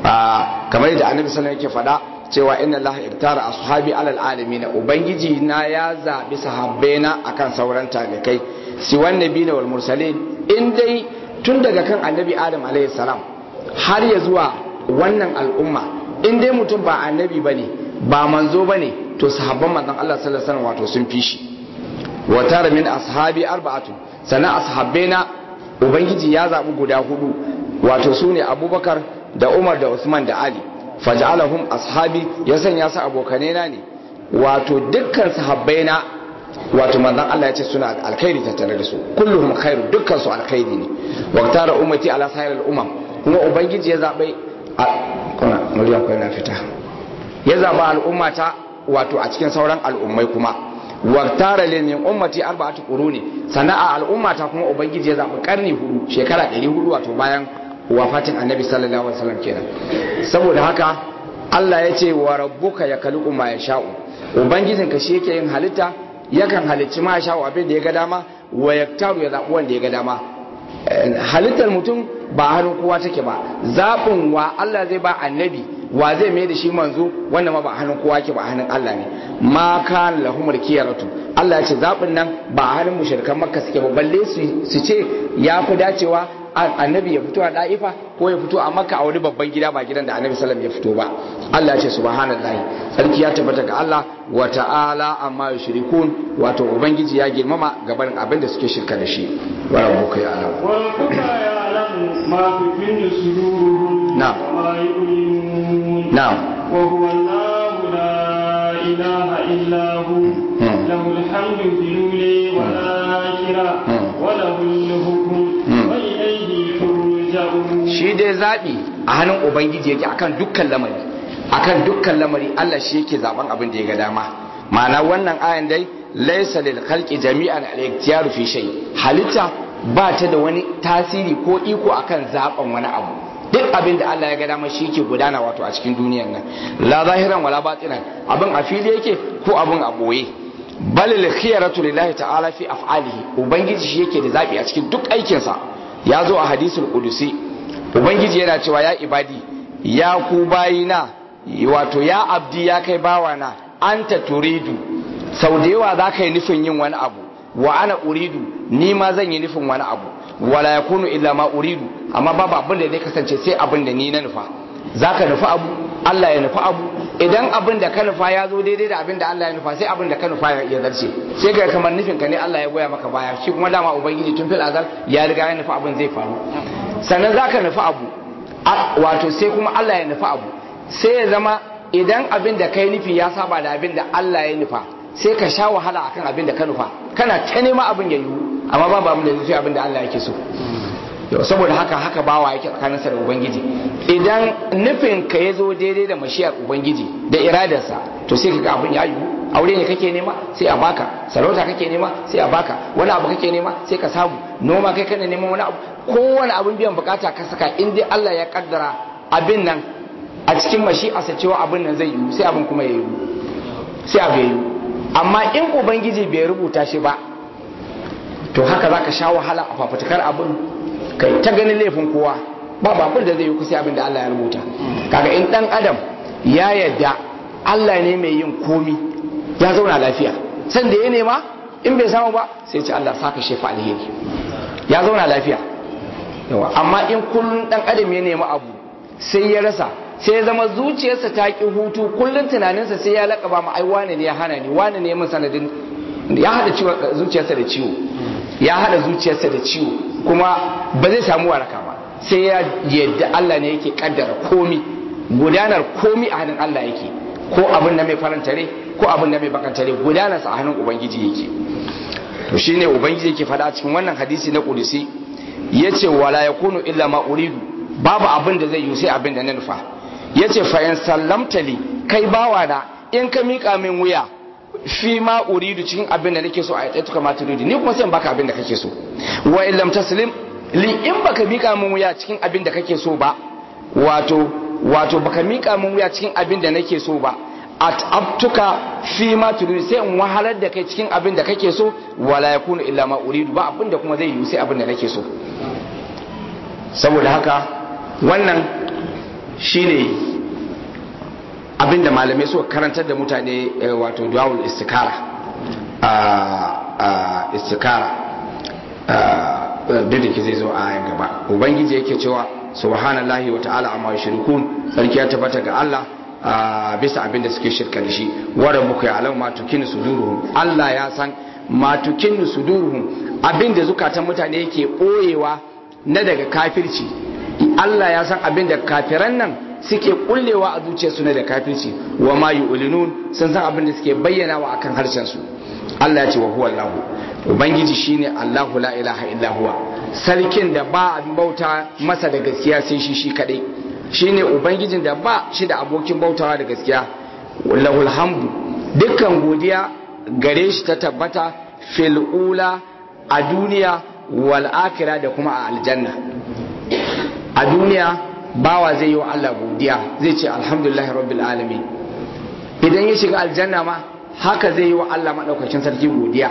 kamar yadda annabi sallallahu alaihi wasallam yake faɗa cewa inna Allah iktara ashabi alal alamin ubangiji na ya zabi sahabbaina akan sauran talikai siwan nabiyina wal mursalin in dai tun daga kan annabi adam alayhi salam har ya zuwa wannan al'umma in dai mutum ba annabi bane ba manzo bane to sahabban manzon Allah sallallahu alaihi wasallam wato sun fi shi wa tara min ashabi arba'atu sana ashabbaina ubangiji ya zabi guda hudu wato sune abubakar da umar da usman da ali faj'alahum ashabi ya sanya su abokanai na ne wato dukkan sahabbaina wato manzon Allah ya ce suna alkhairi tattare da su kulluhum khairu dukkan su alkhairi ne wa tara ummati ala sayr al umam kuma ubangiji ya zabe kuna muryan kai na fita ya zaba al'ummata wato a cikin sauran al'ummai kuma wa tara lil min ummati arba'atu quruni sana'a al'ummata kuma ubangiji ya zabi karni hudu shekara 400 wato bayan wafatin annabi sallallahu alaihi wasallam kenan saboda haka Allah ya ce wa rabbuka yakhluqu ma yasha'u ubangijinka shi yake yin halitta yakan halicci ma sha abin da ya ga dama wa yaktaru ya zaɓi wanda ya ga dama halittar mutum ba hannun kowa take ba zaɓin wa Allah zai ba annabi wa zai mai da shi manzo wannan ma ba hannun kowa ke ba hannun Allah ne ma kan lahumar kiyaratu Allah ya ce zaɓin nan ba hannun mushrikan makka suke ba balle su ce ya fi dacewa annabi ya fito a da'ifa ko ya fito a makka a wani babban gida ba gidan da annabi sallam ya fito ba Allah ya ce subhanallahi sarki ya tabbata ga Allah wa ta'ala amma yushrikun wato ubangiji ya girmama gaban abin da suke shirka da shi wa rabbuka ya alam wa rabbuka ya alam ma tukinnu suduruhum na'am wa ma yu'linun na'am wa huwa Allahu la ilaha illa hu lahu alhamdu fil uli wal akhirah wa lahu al-hukm wa ilayhi turja'un shi dai zaɓi a hannun ubangiji yake akan dukkan lamari akan dukkan lamari Allah shi yake zaben abin da ya ga dama ma'ana wannan ayan dai laysa lil khalqi jami'an al-ikhtiyaru fi shay halitta ba ta da wani tasiri ko iko akan zaben wani abu duk abin da Allah ya ga dama shi yake gudana wato a cikin duniyar nan la zahiran wala batinan abin a fili yake ko abin a boye bal lil khiyaratu lillahi ta'ala fi af'alihi ubangiji shi yake da zabi a cikin duk aikinsa ya zo a hadisul qudusi ubangiji yana cewa ya ibadi ya ku bayina wato ya abdi ya kai bawana anta turidu sau da yawa za ka yi nufin yin wani abu wa ana uridu ni ma zan yi nufin wani abu wala ya kunu illa ma uridu amma babu abin da zai kasance sai abin da ni na nufa za ka nufi abu Allah ya nufi abu idan abin da ka nufa ya zo daidai da abin da Allah ya nufa sai abin da ka nufa ya zarce sai ga kamar nufin ka ne Allah ya goya maka baya shi kuma dama ubangiji tun fil azal ya riga ya nufi abin zai faru sannan za ka nufi abu wato sai kuma Allah ya nufi abu sai ya zama idan abin da kai nufi ya saba da abin da Allah ya nufa sai ka sha wahala akan abin da ka nufa kana ta nema abin ya yiwu amma babu abin da zai abin da Allah yake so yau saboda haka haka bawa yake tsakaninsa da ubangiji idan nufin ka ya zo daidai da mashiyar ubangiji da iradarsa to sai ka ga abin ya yiwu aure ne kake nema sai a baka sarauta kake nema sai a baka wani abu kake nema sai ka samu noma kai kana neman wani abu kowane abin biyan bukata ka saka in dai Allah ya kaddara abin nan a cikin mashi'arsa cewa abin nan zai yiwu sai abin kuma ya yiwu sai abu ya yiwu amma in ubangiji bai rubuta shi ba to haka zaka sha wahala a fafutukar abin kai ta ganin laifin kowa ba abin da zai yi kusa abin da Allah ya rubuta kaga in dan adam ya yadda Allah ne mai yin komi ya zauna lafiya san da ya nema in bai samu ba sai ce Allah saka shefa alheri ya zauna lafiya yawa amma in kullun dan adam ya nemi abu sai ya rasa sai ya zama zuciyarsa ta ki hutu kullun tunaninsa sai ya lakaba ma ai wane ne ya hana ni wane ne mun sanadin ya hada zuciyarsa da ciwo ya hada zuciyarsa da ciwo kuma ba zai samu waraka ba sai ya yadda Allah ne yake kaddara komi gudanar komi a hannun Allah yake ko abin da mai faranta rai ko abin da mai bakanta rai gudanar sa a hannun ubangiji yake to shine ubangiji yake faɗa cikin wannan hadisi na kudusi yace wala yakunu illa ma uridu babu abin da zai yi sai abin da na nufa yace fa in sallamta li kai bawa na in ka mika min wuya fi ma uridu cikin abin da nake so a yatsa tuka maturidi ni kuma sai in baka abin da kake so wa in lam taslim li in baka mika min wuya cikin abin da kake so ba wato wato baka mika min wuya cikin abin da nake so ba at'abtuka fi ma turidu sai in wahalar da kai cikin abin da kake so wala yakunu illa ma uridu ba abin da kuma zai yi sai abin da nake so saboda haka wannan shine abin da malamai suka karantar da mutane wato duwawul istikara istikara duk da ke zai zo a gaba ubangiji yake cewa subhanallahi wa ta'ala amma yushrikun sarki ya tabbata ga Allah bisa abin da suke shirka da shi wa rabbuka ya'lamu ma tukinu suduruhum Allah ya san ma tukinu suduruhum abin da zukatan mutane yake boyewa na daga kafirci Allah ya san abin da kafiran nan suke kullewa a zuciyarsu na da kafirci wa ma yu'linun sun san abin da suke bayyanawa akan harshen su Allah ya ce wa huwa Allah ubangiji shine Allahu la ilaha illa huwa sarkin da ba abin bauta masa da gaskiya sai shi shi kadai shine ubangijin da ba shi da abokin bautawa da gaskiya lahul hamdu dukkan godiya gare shi ta tabbata fil ula a duniya wal akhirah da kuma a aljanna a duniya bawa zai yi wa Allah godiya zai ce alhamdulillahi rabbil alamin idan ya shiga aljanna ma haka zai yi wa Allah madaukakin sarki godiya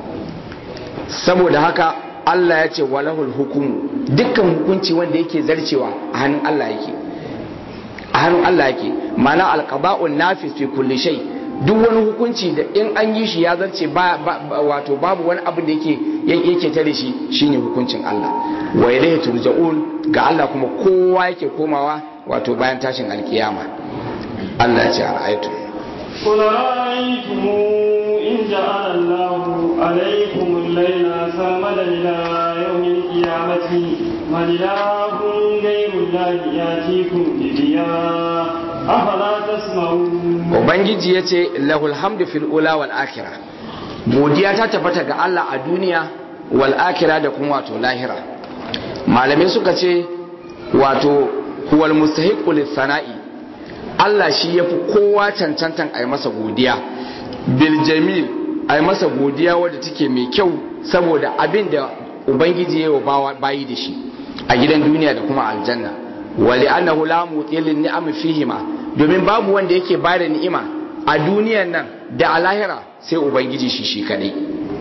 saboda haka Allah ya ce walahul hukumu dukkan hukunci wanda yake zarcewa a hannun Allah yake a hannun Allah yake mana alqaba'un nafis fi kulli shay duk wani hukunci da in an yi shi ya zarce ba, wato babu wani abin da yake yake tare shi shine hukuncin Allah wa ilayhi turja'un ga Allah kuma kowa yake komawa wato bayan tashin alkiyama Allah ya ce ara'aytu قل رأيتم إن جعل الله عليكم الليل سرمدا إلى يوم القيامة من إله غير الله يأتيكم بضياء أفلا تسمعون Ubangiji ya ce lahul hamdu fil ula wal akhirah godiya ta tabbata ga Allah a duniya wal akhirah da kuma wato lahira malamai suka ce wato huwal mustahiqu lis sana'i Allah shi ya fi kowa cancantan a yi masa godiya bil jamil a yi masa godiya wadda take mai kyau saboda abin da ubangiji ya yi wa bayi da shi a gidan duniya da kuma aljanna wali annahu la mutilin ni'am fihima domin babu wanda yake ba da ni'ima a duniyan nan da a lahira sai ubangiji shi shi kadai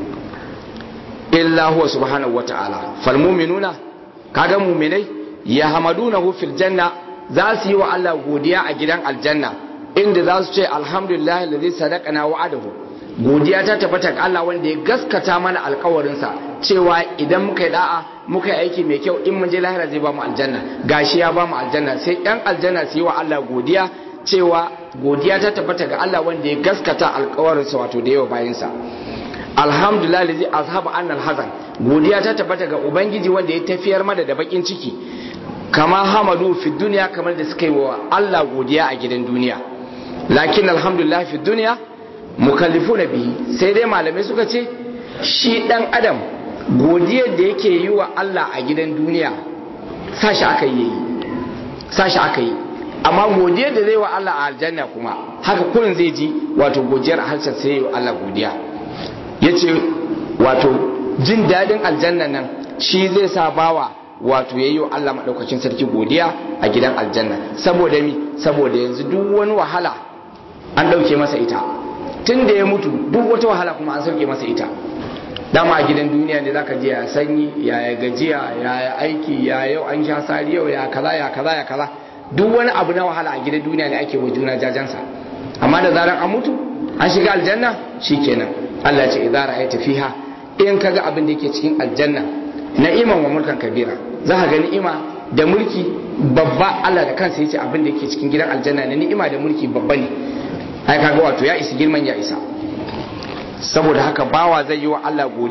illa huwa subhanahu wata'ala fal mu'minuna kaga mu'minai ya hamadunahu fil janna za su yi wa Allah godiya a gidan aljanna inda za su ce alhamdulillah ladhi sadaqana wa'adahu godiya ta tabbata ga Allah wanda ya gaskata mana alkawarinsa cewa idan muka yi da'a muka yi aiki mai kyau in mun je lahira zai ba mu aljanna gashi ya ba mu aljanna sai yan aljanna su yi wa Allah godiya cewa godiya ta tabbata ga Allah wanda ya gaskata alkawarinsa wato da yawa bayansa alhamdulillah ladhi azhaba annal hazan godiya ta tabbata ga ubangiji wanda ya tafiyar mana da bakin ciki kama hamadu fi duniya kamar da suka yi wa Allah godiya a gidan duniya lakin alhamdulillah fi duniya mukallifu na bihi sai dai malamai suka ce shi dan adam godiyar da yake yi wa Allah a gidan duniya sashi aka yi sashi aka yi amma godiyar da zai wa Allah a aljanna kuma haka kullun zai ji wato godiyar a harshen sai yi wa Allah godiya yace wato jin dadin aljanna nan shi zai sa bawa wato yayi wa Allah madaukakin sarki godiya a gidan aljanna saboda mi saboda yanzu duk wani wahala an dauke masa ita tun da ya mutu duk wata wahala kuma an sauke masa ita dama a gidan duniya ne zaka je ya sanyi ya ya gajiya ya ya aiki ya yau an sha sari yau ya kaza ya kaza ya kaza duk wani abu na wahala a gidan duniya ne ake wa juna jajansa amma da zaran an mutu an shiga aljanna shikenan Allah ya ce idza ra'aita fiha in kaga abin da yake cikin aljanna na'iman wa mulkan kabira za ka ga ni'ima da mulki babba Allah da kansa yace abin da yake cikin gidan aljanna ne ni'ima da mulki babba ne ai kaga wato ya isi girman ya isa saboda haka bawa zai yi wa Allah godiya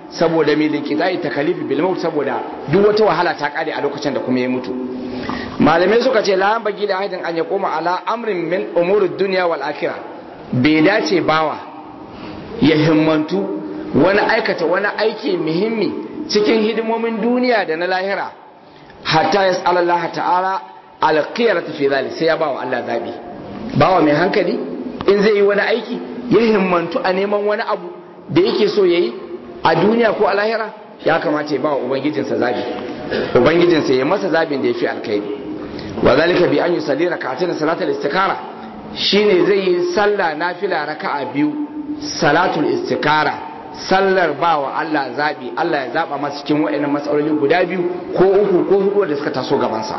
saboda mai linkidai takalifi bil maut saboda duk wata wahala ta kare a lokacin da kuma ya mutu malamai suka ce la bagi da ahidin an ya koma ala amrin min umurid dunya wal akhirah bai dace bawa ya himmantu wani aikata wani aiki muhimmi cikin hidimomin duniya da na lahira hatta yas'al Allah ta'ala al-qiyarata fi dhalik sai ya bawa Allah zabi bawa mai hankali in zai yi wani aiki ya himmantu a neman wani abu da yake so yayi a duniya ko a lahira ya kamata ya bawa ubangijinsa zabi ubangijinsa ya masa zabin da ya fi alkhairi wa zalika bi an yusalli rak'atayn salatul istikara shine zai yi sallah nafila raka'a biyu salatul istikara sallar bawa Allah zabi Allah ya zaba masa cikin waɗannan matsaloli guda biyu ko uku ko hudu da suka taso gaban sa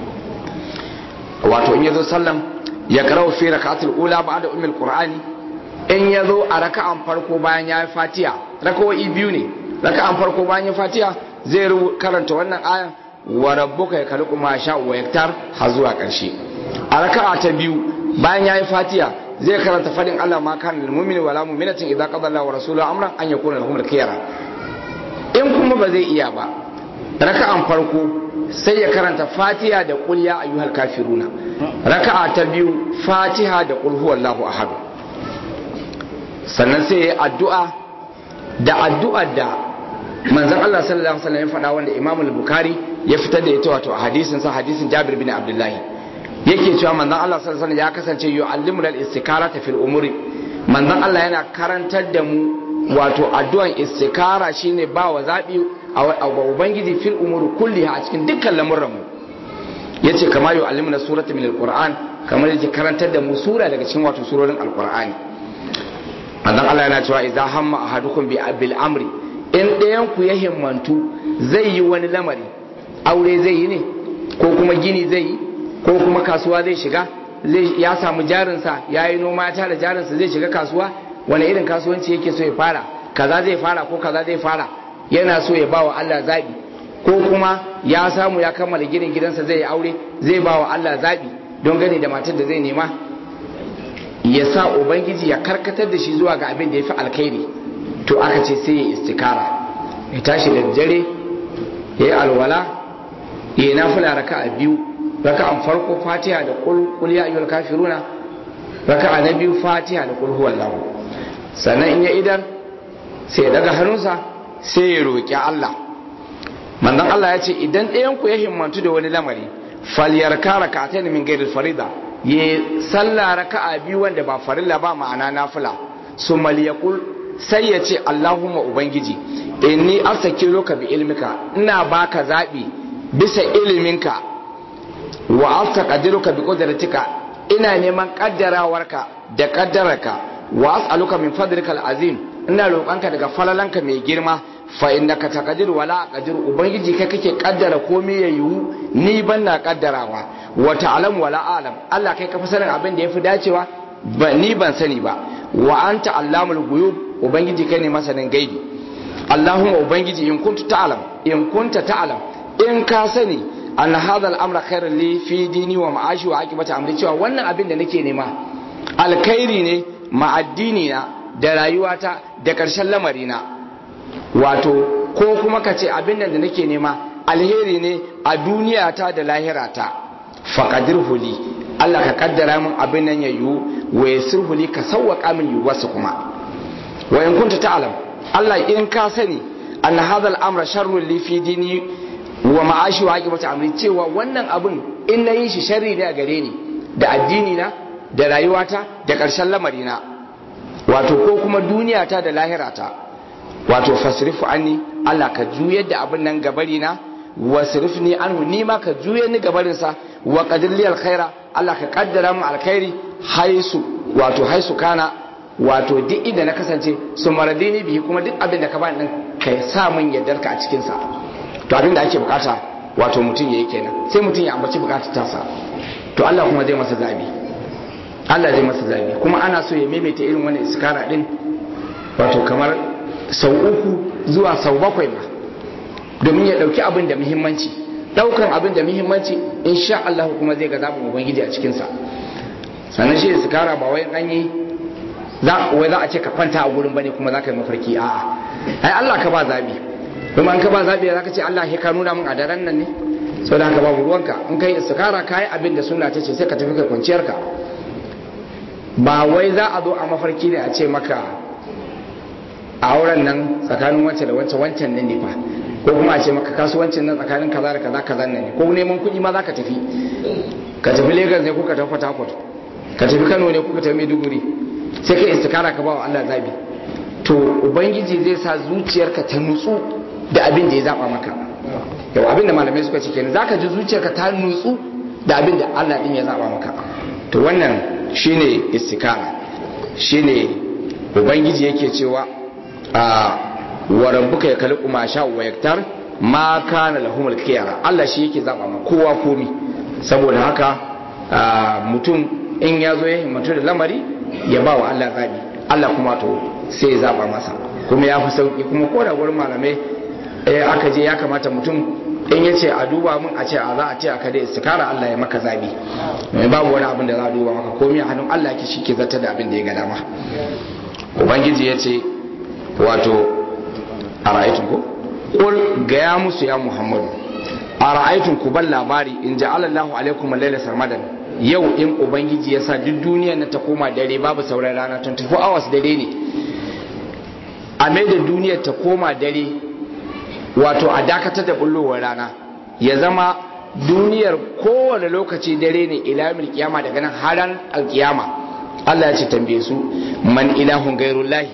wato in yazo sallan ya karau fi rak'atul ula ba'da ummul qur'ani in yazo a raka'an farko bayan ya fatiha raka'o'i biyu ne raka'an farko bayan ya fatiha zai karanta wannan ayan wa rabbuka ya kalku ma sha wa yaktar har zuwa karshe a raka'a ta biyu bayan yayi fatiha zai karanta fadin Allah ma kan lil mu'mini wala mu'minatin idza qada Allahu wa rasuluhu amran an yakuna lahum al-khiyara in kuma ba zai iya ba raka'an farko sai ya karanta fatiha da qul ya ayyuhal kafiruna raka'a ta biyu fatiha da qul huwallahu ahad sannan sai ya addu'a da addu'ar da manzon Allah sallallahu alaihi wasallam ya faɗa wanda Imam al-Bukhari ya fitar da ita wato a hadisin sa hadisin Jabir bin Abdullahi yake cewa manzon Allah sallallahu alaihi wasallam ya kasance yu'allimuna al-istikarata fil umuri manzon Allah yana karantar da mu wato addu'an istikara shine ba wa zabi a ubangiji fil umuri kulliha a cikin dukkan lamuran mu yace kama yu'allimuna surata min al-Qur'an kamar yake karantar da mu sura daga cikin wato surorin al-Qur'ani manzon Allah yana cewa idza hamma ahadukum bi bil amri in ɗayan ku ya himmantu zai yi wani lamari aure zai yi ne ko kuma gini zai yi ko kuma kasuwa zai shiga zai ya samu jarinsa ya yi noma ya tara jarinsa zai shiga kasuwa wani irin kasuwanci yake so ya fara kaza zai fara ko kaza zai fara yana so ya bawa Allah zabi ko kuma ya samu ya kammala ginin gidansa zai yi aure zai bawa Allah zabi don gane da matar da zai nema ya sa ubangiji ya karkatar da shi zuwa ga abin da ya fi alkhairi to aka ce sai ya istikara ya tashi da dare ya yi alwala ya yi nafila raka a biyu raka an farko fatiha da kul ya ayyul kafiruna raka a na biyu fatiha da kul huwallahu sannan in ya idan sai ya daga hannunsa sai ya roƙi Allah manzon Allah ya ce idan ɗayan ku ya himmantu da wani lamari falyarka raka'atayn min ghairil farida ya sallah raka'a biyu wanda ba farilla ba ma'ana nafila summa liyaqul sai ya ce Allahumma Ubangiji inni astakiruka bi ilmika ina baka zabi bisa iliminka wa astaqdiruka bi qudratika ina neman kaddarawarka da kaddararka wa as'aluka min fadlika al'azim ina roƙonka daga falalanka mai girma fa innaka taqdir wa la aqdir ubangiji kai kake kaddara komai ya yiwu ni ban na kaddarawa wa ta'lam wa la alam Allah kai ka fi sanin abin da yafi dacewa ba ni ban sani ba wa anta allamul ghuyub ubangiji kai ne masanin gaibi allahumma ubangiji in kuntu ta'lam in kunta ta'lam in ka sani anna hadha al-amra khairun li fi dini wa ma'ashi wa aqibati amri cewa wannan abin da nake nema alkhairi ne ma addini na da rayuwata da karshen lamari na wato ko kuma ka ce abin da nake nema alheri ne a duniyata da lahirata faqadirhu li Allah ka kaddara min abin nan ya yiwu wa yasirhu li ka sawwaka min yiwuwarsa kuma wa in kunta ta'lam Allah in ka sani an hadha al-amra sharrun li fi dini wa ma'ashi wa aqibati amri cewa wannan abin in nayi shi sharri ne a gare ni da addini na da rayuwata da karshen lamari na wato ko kuma duniyata da lahirata wato fasrifu anni Allah ka juyar da abin nan gabari na wasrifni anhu ni ma ka juyar ni gabarin sa wa qadir li alkhaira Allah ka kaddara mu alkhairi haisu wato haisu kana wato duk inda na kasance su maradini bihi kuma duk abin da ka bani din ka sa min yardarka a cikin sa to abin da ake bukata wato mutum yayi kenan sai mutum ya ambaci bukatar tasa to Allah kuma zai masa zabi Allah zai masa zabi kuma ana so ya maimaita irin wannan iskara din wato kamar sau uku zuwa sau bakwai ma domin ya dauki abin da muhimmanci daukan abin da muhimmanci insha Allah kuma zai ga zabin ubangiji a cikin sa sannan shi iskara ba wai an yi za wai za a ce ka kwanta a gurin bane kuma za ka yi mafarki a'a ai Allah ka ba zabi kuma an ka ba zabi zaka ce Allah ya ka nuna min a daren nan ne saboda haka babu ruwanka in kai istikara kai abin da sunna ta ce sai ka tafi kai kwanciyar ka ba wai za a zo a mafarki ne a ce maka a auren nan tsakanin wancan da wancan wancan nan ne fa ko kuma a ce maka kasuwancin nan tsakanin kaza da kaza kaza nan ne ko neman kuɗi ma za ka tafi ka tafi Lagos ne ko ka tafi Port Harcourt ka tafi Kano ne ko ka tafi Maiduguri sai ka istikara ka ba wa Allah zabi to ubangiji zai sa zuciyarka ta nutsu da abin da ya zaba maka yau abin da malamai suka ce kenan zaka ji zuciyarka ta nutsu da abin da Allah din ya zaba maka to wannan shine istikara shine ubangiji yake cewa a wa rabbuka yakhluqu ma sha wa yaktar ma kana lahumul khiyara Allah shi yake zaba ma kowa komi saboda haka mutum in ya zo ya himmatu da lamari ya ba wa Allah zabi Allah kuma to sai ya zaba masa kuma ya fi sauki kuma ko da gurin malamai aka je ya kamata mutum in ya ce a duba mun a ce a za a ce aka da istikara Allah ya maka zabi mai babu wani abin da za a duba maka komai a hannun Allah yake shi ke zata da abin da ya ga dama ubangiji ya ce wato a ra'aytun ko qul gaya musu ya muhammadu a ra'aytun ku ban labari in ja'ala Allahu alaikum al-laila sarmadan yau in ubangiji ya sa duk duniyar na ta koma dare babu sauran rana 24 hours dare ne a mai da duniyar ta koma dare wato a dakatar da bullowar rana ya zama duniyar kowane lokaci dare ne ilamil kiyama daga nan haran alkiyama Allah ya ce tambaye su man ilahun gairullahi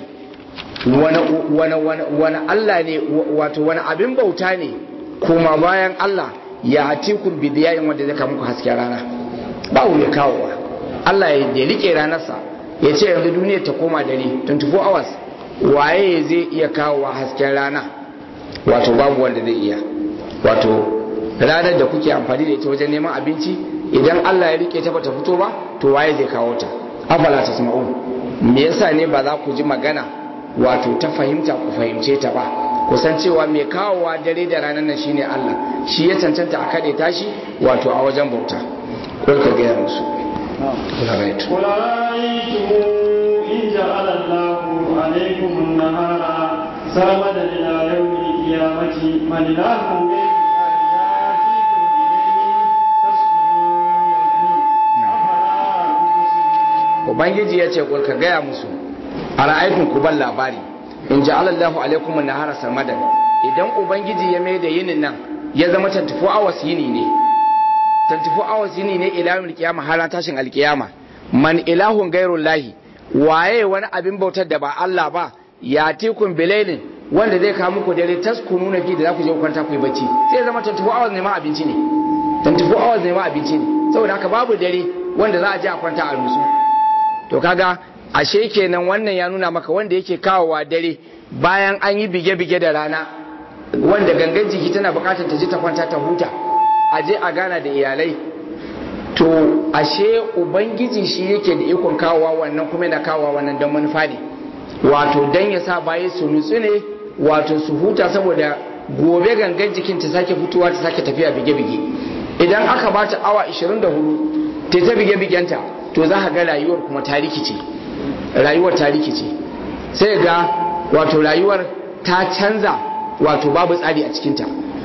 wani Allah ne wato wani abin bauta ne kuma bayan Allah ya hatikun bidiyayin wanda zai muku hasken rana ba mai kawowa Allah ya rike ranarsa ya ce yanzu duniyar ta koma dare 24 hours waye zai iya kawowa hasken rana wato babu wanda zai iya wato ranar da kuke amfani da ita wajen neman abinci idan Allah ya rike ta bata fito ba to waye zai kawo ta afala ta sama'un me yasa ne ba za ku ji magana wato ta fahimta ku fahimce ta ba kusan cewa mai kawowa dare da ranar nan shine Allah shi ya cancanta a kaɗe tashi wato a wajen bauta kul ka gaya musu قل رأيتم إن جعل الله عليكم النهار سرمدا إلى يوم القيامة من إله غير Ubangiji ya ce ka gaya musu a ra'aikun ku ban labari in ji Allahu alaikum nahara samadan idan Ubangiji ya mai da yinin nan ya zama 24 hours yini ne 24 hours yini ne ilahun kiyama har tashin alkiyama man ilahun gairun lahi waye wani abin bautar da ba Allah ba ya tikun bilailin wanda zai kawo muku dare taskunu na fi da za ku je kwanta ku yi bacci sai zama 24 hours ne ma abinci ne 24 hours ne ma abinci ne saboda haka babu dare wanda za a je a kwanta a rusu to kaga ashe kenan wannan ya nuna maka wanda yake kawowa dare bayan an yi bige-bige da rana wanda gangan jiki tana bukatar ta je ta kwanta ta huta a je a gana da iyalai to ashe ubangiji shi yake da ikon kawowa wannan kuma yana kawowa wannan don manufa ne wato don ya sa baye su nutsu ne wato su huta saboda gobe gangan jikin ta sake fitowa ta sake tafiya bige-bige idan aka ba ta awa 24 ta ta bige-bigenta to za ka ga rayuwar kuma ta rikice rayuwar ta rikice sai ga wato rayuwar ta canza wato babu tsari a cikinta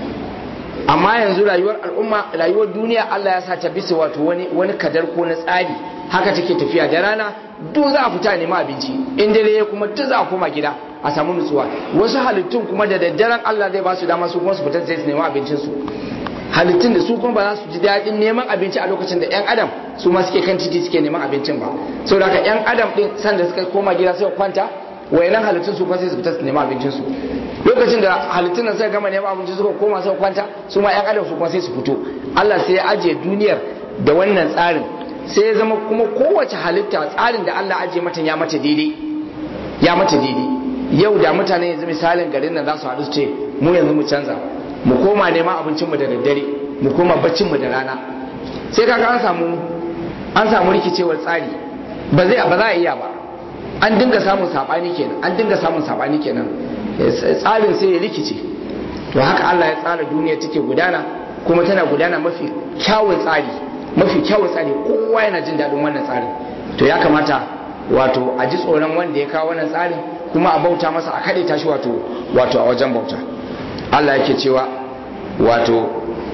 amma yanzu rayuwar al'umma rayuwar duniya Allah ya sa ta bisa wato wani wani kadar ko na tsari haka take tafiya da rana duk za a fita nema abinci in dare kuma duk za a koma gida a samu nutsuwa wasu halittun kuma da daddaren Allah zai ba su dama su kuma su fita sai su nema abincin su halittun da su kuma ba za su ji daɗin neman abinci a lokacin da 'yan adam su ma suke kan titi suke neman abincin ba saboda haka 'yan adam din sanda suka koma gida sai kwanta wayannan halittun su kuma sai su fita su nema abincin su lokacin da halittun nan suka gama neman abincin suka koma suka kwanta su ma 'yan adam su kuma sai su fito Allah sai ya ajiye duniyar da wannan tsarin sai ya zama kuma kowace halitta tsarin da Allah ajiye mata ya mata daidai ya mata daidai yau da mutane yanzu misalin garin nan za su haɗu su ce mu yanzu mu canza mu koma neman abincinmu da daddare mu koma baccinmu da rana sai kaga an samu an samu rikicewar tsari ba zai ba za a iya ba an dinga samun sabani kenan an dinga samun sabani kenan tsarin sai ya rikice to haka Allah ya tsara duniya take gudana kuma tana gudana mafi kyawun tsari mafi kyawun tsari kowa yana jin daɗin wannan tsarin to ya kamata wato a ji tsoron wanda ya kawo wannan tsarin kuma a bauta masa a kaɗe tashi wato wato a wajen bauta Allah yake cewa wato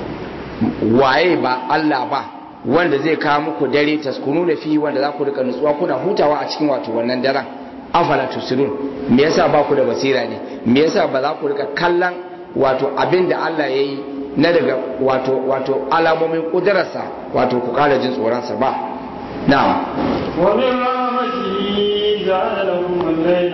waye ba Allah ba wanda zai kawo muku dare taskunu da fi wanda za ku rika nutsuwa kuna hutawa a cikin wato wannan daren afala tusirun me yasa ba ku da basira ne me yasa ba za ku rika kallon wato abin da Allah ya yi na daga wato wato alamomin kudurarsa wato ku kara jin tsoronsa ba na'am ومن رحمته جعل لكم الليل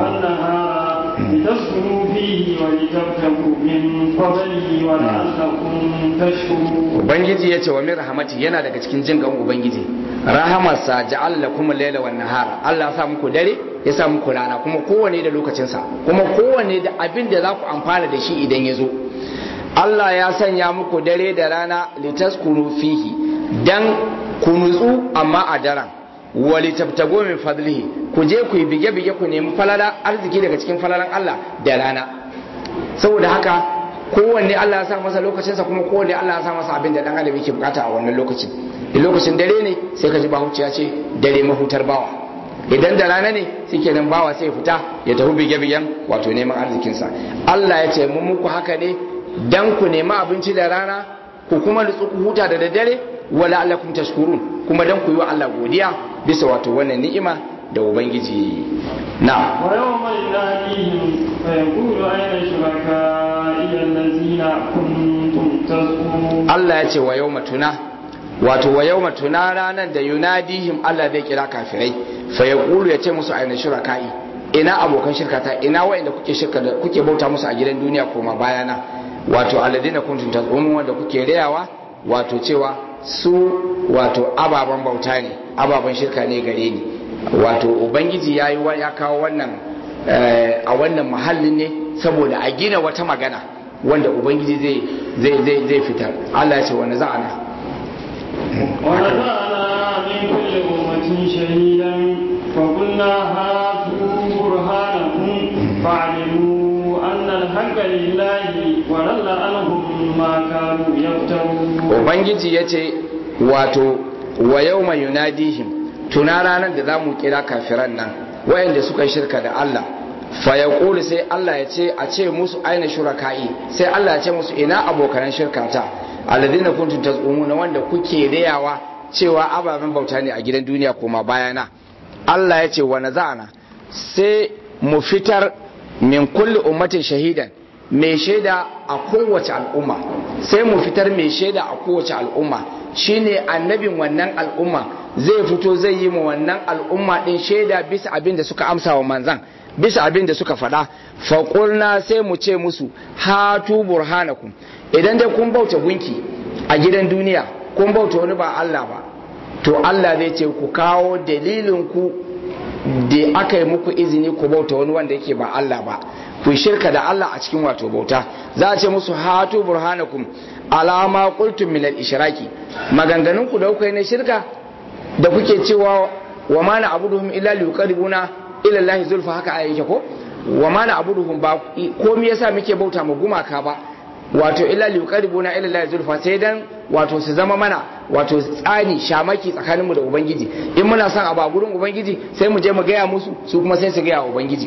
والنهار لتسكنوا فيه ولتبتغوا من فضله ولعلكم تشكرون ubangiji ya ce wa min rahmati yana daga cikin jin gan ubangiji rahamarsa ja'al lakum al-laila wan nahara Allah ya sa muku dare ya sa muku rana kuma kowanne da lokacinsa kuma kowanne da abin da za ku amfana da shi idan ya zo Allah ya sanya muku dare da rana litaskunu fihi dan ku nutsu amma a daren wali tabtago min fadlihi ku je ku yi bige-bige ku nemi falala arziki daga cikin falalan Allah da rana saboda haka kowanne Allah ya sa masa lokacinsa kuma kowanne Allah ya sa masa abin da dan adam yake bukata a wannan lokacin da lokacin dare ne sai ka ji bahuciya ce dare mahutar bawa idan da rana ne suke nan bawa sai fita ya tafi bige-bigen wato neman arzikinsa Allah ya ce mun muku haka ne dan ku nemi abinci da rana ku kuma nutsu ku huta da daddare wala allakum tashkurun kuma dan ku yi wa Allah godiya bisa wato wannan ni'ima da ubangiji na ويوم يناديهم فيقول أين شركائي الذين كنتم تزعمون Allah ya ce wa yau tuna wato wa yau tuna ranar da yunadihim Allah zai kira kafirai fa ya kulu ya ce musu aina shuraka'i ina abokan shirkata ina wa'inda kuke shirka da kuke bauta musu a gidan duniya koma bayana wato alladina kuntum tazumun wanda kuke rayawa wato cewa su wato ababen bauta ne ababen shirka ne gare ni wato ubangiji ya yi ya kawo wannan a wannan muhallin ne saboda a gina wata magana wanda ubangiji zai zai zai zai fitar Allah ya ce wani za'ana ونزعنا من كل أمة شهيدا فقلنا هاتوا برهانكم فاعلموا أن الحق لله وضل عنهم ما كانوا يفترون ubangiji ya ce wato wa yau mai yunadihim tuna ranar da za mu kira kafiran nan wayanda suka shirka da Allah fa ya sai Allah ya ce a ce musu aina shuraka'i sai Allah ya ce musu ina abokanan shirkata alladina kuntum tazumuna wanda kuke rayawa cewa ababen bauta ne a gidan duniya kuma bayana Allah ya ce wa naza'ana sai mu fitar min kulli ummatin shahidan mai shaida a kowace al'umma sai mu fitar mai shaida a kowace al'umma shine annabin wannan al'umma zai fito zai yi mu wannan al'umma din shaida bisa abin da suka amsa wa manzan bisa abin da suka faɗa faƙulna sai mu ce musu hatu burhanakum idan dai kun bauta gunki a gidan duniya kun bauta wani ba Allah ba to Allah zai ce ku kawo dalilin ku da aka yi muku izini ku bauta wani wanda yake ba Allah ba ku shirka da Allah a cikin wato bauta za a ce musu hatu burhanakum alama qultum min al-ishraki maganganun ku da kuka yi na shirka da kuke cewa wa ma na abuduhum illa liqaribuna ila Allah zulfa haka ayi yake ko wa ma na abuduhum ba ko me yasa muke bauta mu gumaka ba wato illa liqaribuna ila Allah zulfa sai dan wato su zama mana wato tsani shamaki tsakanin mu da ubangiji in muna son abu a gurin ubangiji sai mu je mu gaya musu su kuma sai su gaya wa ubangiji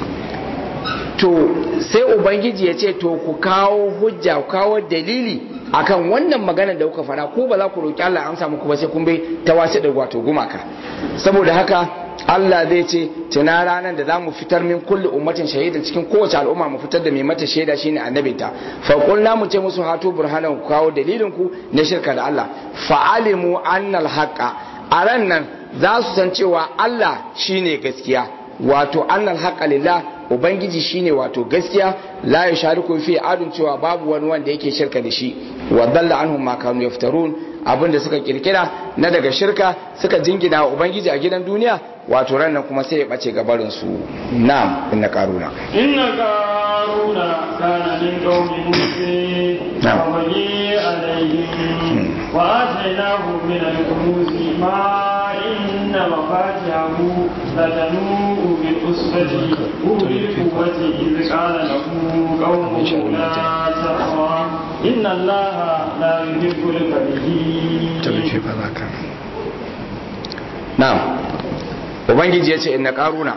to sai ubangiji ya ce to ku kawo hujja ku kawo dalili akan wannan magana da kuka fara ko ba za ku roki Allah amsa muku ba sai kun bai ta wasu da wato gumaka saboda haka Allah zai ce tuna ranar da za mu fitar min kulli ummatin shahidan cikin kowace al'umma mu fitar da mai mata shaida shine annabinta fa qulna mu ce musu hatu burhanan ku kawo dalilin ku na shirka da Allah fa alimu annal haqa a ran nan za su san cewa Allah shine gaskiya wato annal haqa lillah ubangiji shine wato gaskiya la ya shariku fi adun cewa babu wani wanda yake shirka da shi wa dalla anhum ma kanu yaftarun abinda suka kirkira na daga shirka suka jingina wa ubangiji a gidan duniya wato ran nan kuma sai ya bace gabarin su na'am inna qaruna inna qaruna kana min qaumi musa wa bani alaihim wa atainahu min al-kunuz ma inna mafatihahu latanu bil usbati bil quwwati idh qala lahu qaumuhu la taqwa inna allaha la yuhibbul farihin na'am ubangiji ya ce inna karuna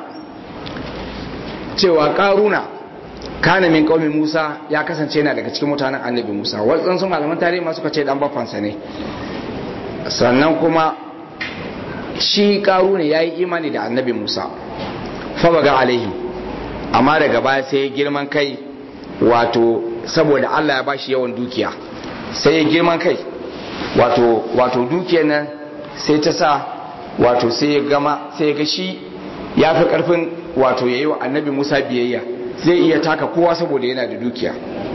cewa karuna kana min qaumi Musa ya kasance yana daga cikin mutanen annabi Musa wasu malaman tarihi ma suka ce dan bafansa ne sannan kuma shi karuna yayi imani da annabi Musa fa baga alaihi amma daga baya sai girman kai wato saboda Allah ya bashi yawan dukiya sai ya girman kai wato wato dukiyar nan sai ta sa wato sai ya gama sai ya ga shi ya fi karfin wato yayi wa annabi Musa biyayya zai iya taka kowa saboda yana da dukiya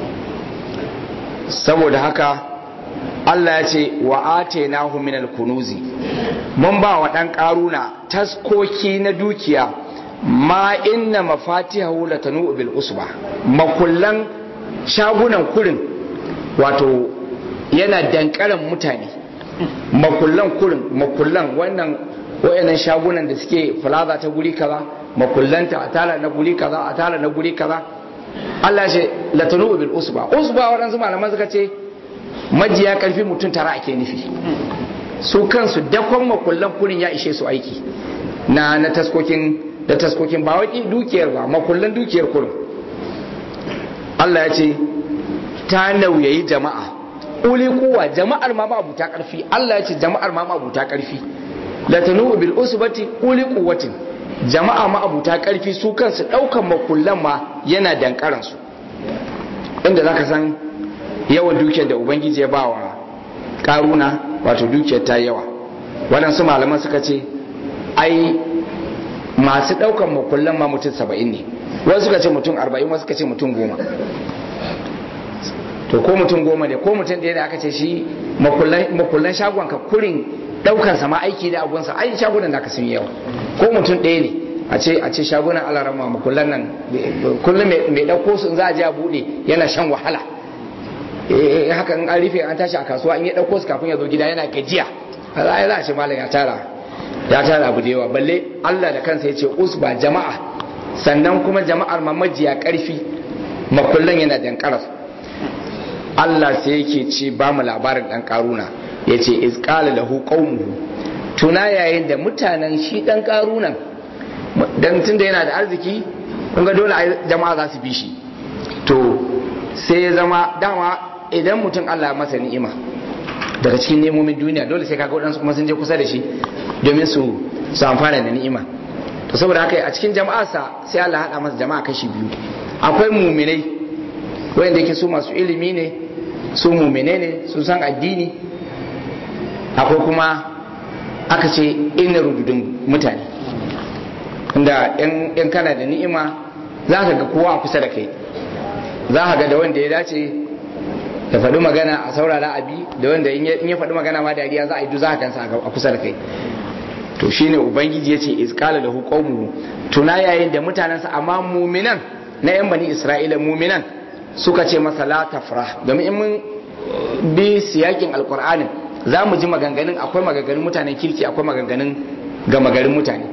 saboda haka Allah ya ce wa atainahu min al-kunuzi mun ba wa dan karuna taskoki na dukiya ma inna mafatihahu latanu bil usba makullan shagunan kurin wato yana dankaran mutane makullan kurin makullan wannan wayannan shagunan da suke plaza ta guri kaza makullanta a tara na guri kaza a tara na guri kaza Allah ce latanu bil usba usba waɗansu malaman suka ce majiya karfi mutum tara ake nufi su kansu dakon makullan kurin ya ishe su aiki na na taskokin da taskokin ba wai dukiyar ba makullan dukiyar kurin Allah ya ce ta nauyayi jama'a uli kuwa jama'ar ma ba abuta karfi Allah ya ce jama'ar ma ba abuta karfi latanu bil usbati uli quwwatin jama'a ma abuta karfi su kansu daukan makullan ma yana dankaran su inda zaka san yawan dukiyar da ubangiji ya bawa karuna wato dukiyar ta yawa waɗansu malaman suka ce ai masu ɗaukan makullan ma mutum saba'in ne wasu suka ce mutum arba'in wasu suka ce mutum goma to ko mutum goma ne ko mutum ɗaya da aka ce shi makullan shagon ka kurin ɗaukan sama aiki da agunsa ai shagunan da ka sun yawa ko mutum ɗaya ne a ce a ce shagunan alarama makullan nan kullum mai ɗauko su za a je a buɗe yana shan wahala haka in an rufe an tashi a kasuwa in ya ɗauko su kafin ya zo gida yana gajiya za a ce malam ya tara ya tara abu da yawa balle Allah da kansa ya ce usba jama'a sannan kuma jama'ar mamajiya karfi makullan yana dankarar Allah sai yake ce ba mu labarin dan karuna ya ce izqala lahu qaumuhu tuna yayin da mutanen shi dan karunan dan tunda yana da arziki kun ga dole jama'a za su bi shi to sai ya zama dama idan mutum Allah masa ni'ima daga cikin nemomin duniya dole sai kaga waɗansu kuma sun je kusa da shi domin su su amfana da ni'ima to saboda haka a cikin jama'arsa sai Allah haɗa masa jama'a kashi biyu akwai muminai wanda yake su masu ilimi ne su mumine ne su san addini akwai kuma aka ce ina rududin mutane inda in kana da ni'ima za ka ga kowa a kusa da kai za ka ga da wanda ya dace ya faɗi magana a saurara abi da wanda in ya faɗi magana ma dariya za a yi za a kansa a kusa da kai to shine ubangiji ya ce izkala da hukumu tuna yayin da mutanensa amma muminan na yan bani isra'ila muminan suka ce masa la tafrah domin in mun bi siyakin alkur'anin za mu ji maganganun akwai maganganun mutanen kirki akwai maganganun gama garin mutane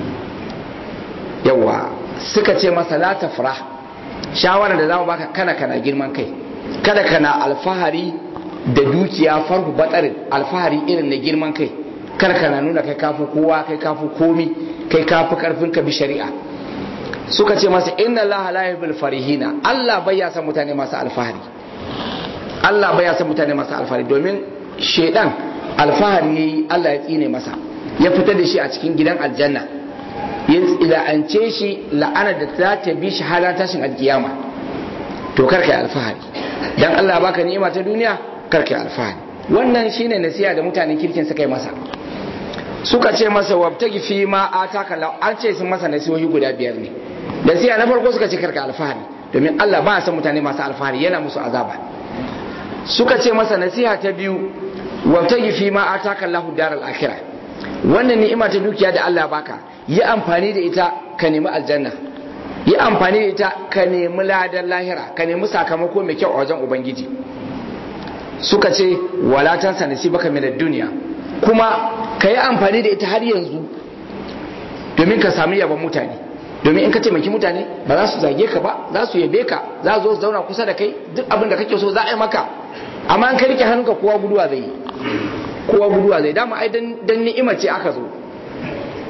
yawa suka ce masa la tafrah shawarar da za mu baka kana kana girman kai kada kana alfahari da dukiya farhu batsarin alfahari irin na girman kai kar kana nuna kai kafi kowa kai kafi komi kai kafi karfin ka bi shari'a suka ce masa inna allaha la yuhibbul farihina Allah bai ya san mutane masu alfahari Allah bai ya san mutane masu alfahari domin shedan alfahari yayi Allah ya tsine masa ya fitar da shi a cikin gidan aljanna ya la'ance shi la'ana da za ta bi shi har tashin alkiyama to kar kai alfahari dan Allah baka ni'ima ta duniya kar kai alfahari wannan shine nasiha da mutanen kirkin suka yi masa suka ce masa wabtagi fi ma ataka law an ce sun masa nasihohi guda biyar ne nasiha na farko suka ce karka alfahari domin Allah ba san mutane masu alfahari yana musu azaba suka ce masa nasiha ta biyu wabtagi fi ma ataka Allahu daral akhirah wannan ni'ima ta dukiya da Allah baka yi amfani da ita ka nemi aljanna yi amfani da ita ka nemi ladan lahira ka nemi sakamako mai kyau a wajen ubangiji suka ce walatan sanasi baka min duniya kuma ka yi amfani da ita har yanzu domin ka sami yaban mutane domin in ka taimaki mutane ba za su zage ka ba za su yabe ka za su zo zauna kusa da kai duk abin da kake so za a yi maka amma in ka rike hannunka kowa guduwa zai yi kowa guduwa zai dama ai dan ni'ima ce aka zo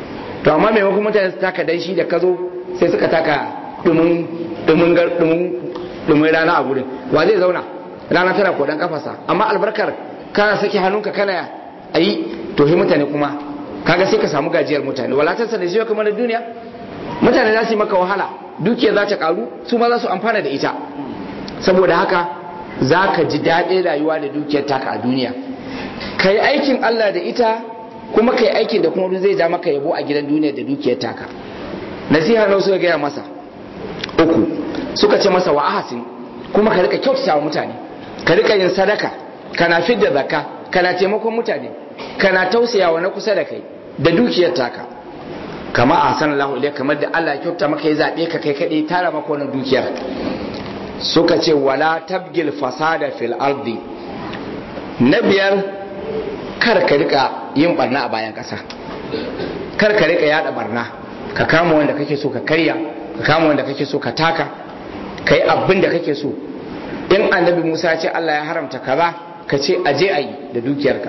to amma maimakon mutane su taka danshi da ka zo sai suka taka dumin dumin dumin rana a gurin wa zai zauna rana tana kodan kafasa amma albarkar kana saki hannunka kana ayi to hi mutane kuma kaga sai ka samu gajiyar mutane walatarsa da shi kamar duniya mutane za su yi maka wahala dukiya za ta karu su ma za su amfana da ita saboda haka za ka ji daɗin rayuwa da dukiyar taka a duniya ka yi aikin Allah da ita kuma ka yi aikin da kuma zai ja maka yabo a gidan duniya da dukiyar taka nasiha na suka gaya masa uku suka ce masa wa ahasin kuma ka rika kyautata wa mutane ka rika yin sadaka kana fidda zakka kana taimakon mutane kana tausayawa na kusa da kai da dukiyar taka kama a sanar lahu kamar da Allah ya kyauta maka ya zaɓe ka kai kaɗai tara maka wannan dukiyar suka ce wala tabgil fasada fil ardi na biyar kar ka rika yin barna a bayan ƙasa kar ka rika yada barna ka kama wanda kake so ka karya ka kama wanda kake so ka taka ka yi abin da kake so in annabi musa ya ce Allah ya haramta kaza ka ce aje a yi da dukiyarka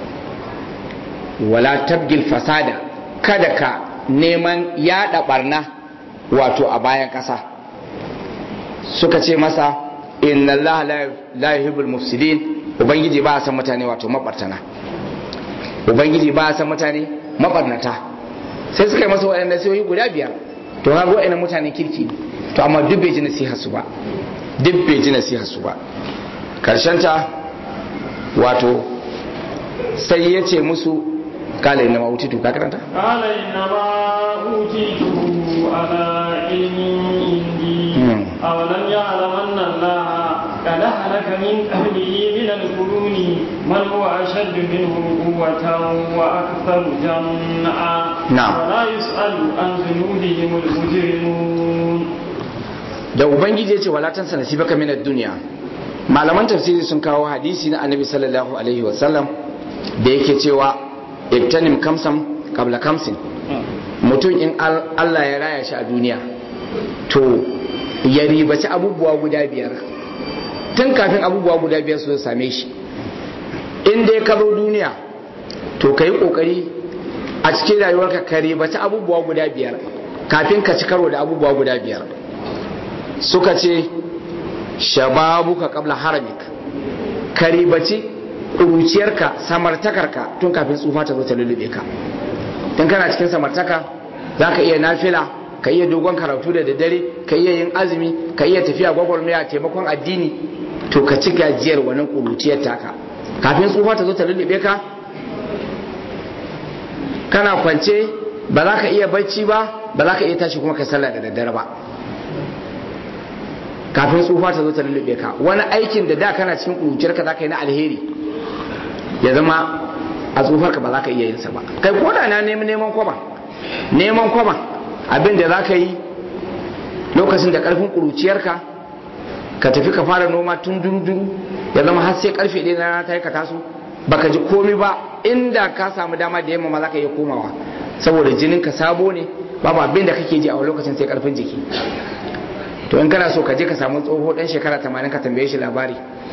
wala tabgil fasada kada ka neman yada barna wato a bayan ƙasa suka ce masa inna Allah la yuhibbul mufsidin ubangiji ba san mutane wato mabartana ubangiji ba san mutane mabarnata sai suka yi masa waɗanda sai guda biyar to ga waɗannan mutanen kirki to amma duk bai ji nasiha su ba duk bai ji nasiha su ba karshen ta wato sai ya ce musu kala inna ma utitu ka karanta قال إنما أوتيته على علم عندي أولم يعلم أن الله قد أهلك من قبله من القرون من هو أشد منه قوة وأكثر جمعا نعم. ولا يسأل عن ذنوبهم المجرمون da ubangiji ya ce wala tansa nasibaka min ad-dunya malaman tafsiri sun kawo hadisi na annabi sallallahu alaihi wa sallam da yake cewa ibtanim kamsam qabla kamsin mutum in al- Allah ya raya shi a duniya to ya ribaci abubuwa guda biyar tun kafin abubuwa guda biyar su same shi in dai ka zo duniya to ka yi kokari a cikin rayuwarka ka ribaci abubuwa guda biyar kafin ka ci karo da abubuwa guda biyar suka ce shababuka kabla haramik ka ribaci ƙuruciyarka samartakarka tun kafin tsufa ta zo ta lullube ka tun kana cikin samartaka za ka iya nafila ka iya dogon karatu da daddare ka iya yin azumi ka iya tafiya gwagwarmaya taimakon addini to ka ci gajiyar wannan ƙuruciyar taka kafin tsufa ta zo ta lullube ka kana kwance ba za ka iya bacci ba ba za ka iya tashi kuma ka sallah da daddare ba kafin tsufa ta zo ta lullube ka wani aikin da da kana cikin ƙuruciyar ka za ka yi na alheri ya zama a tsufar ka ba za ka iya yin sa ba kai ko da na neman neman kwaba neman kwaba abin da za ka yi lokacin da karfin ƙuruciyar ka ka tafi ka fara noma tun duru-duru ya zama har sai karfe ɗaya na rana ta yi ka taso baka ji komi ba inda ka samu dama da yamma ma za ka iya komawa saboda jinin ka sabo ne babu abin da kake ji a lokacin sai karfin jiki to in kana so ka je ka samu tsoho dan shekara 80 ka tambaye shi labari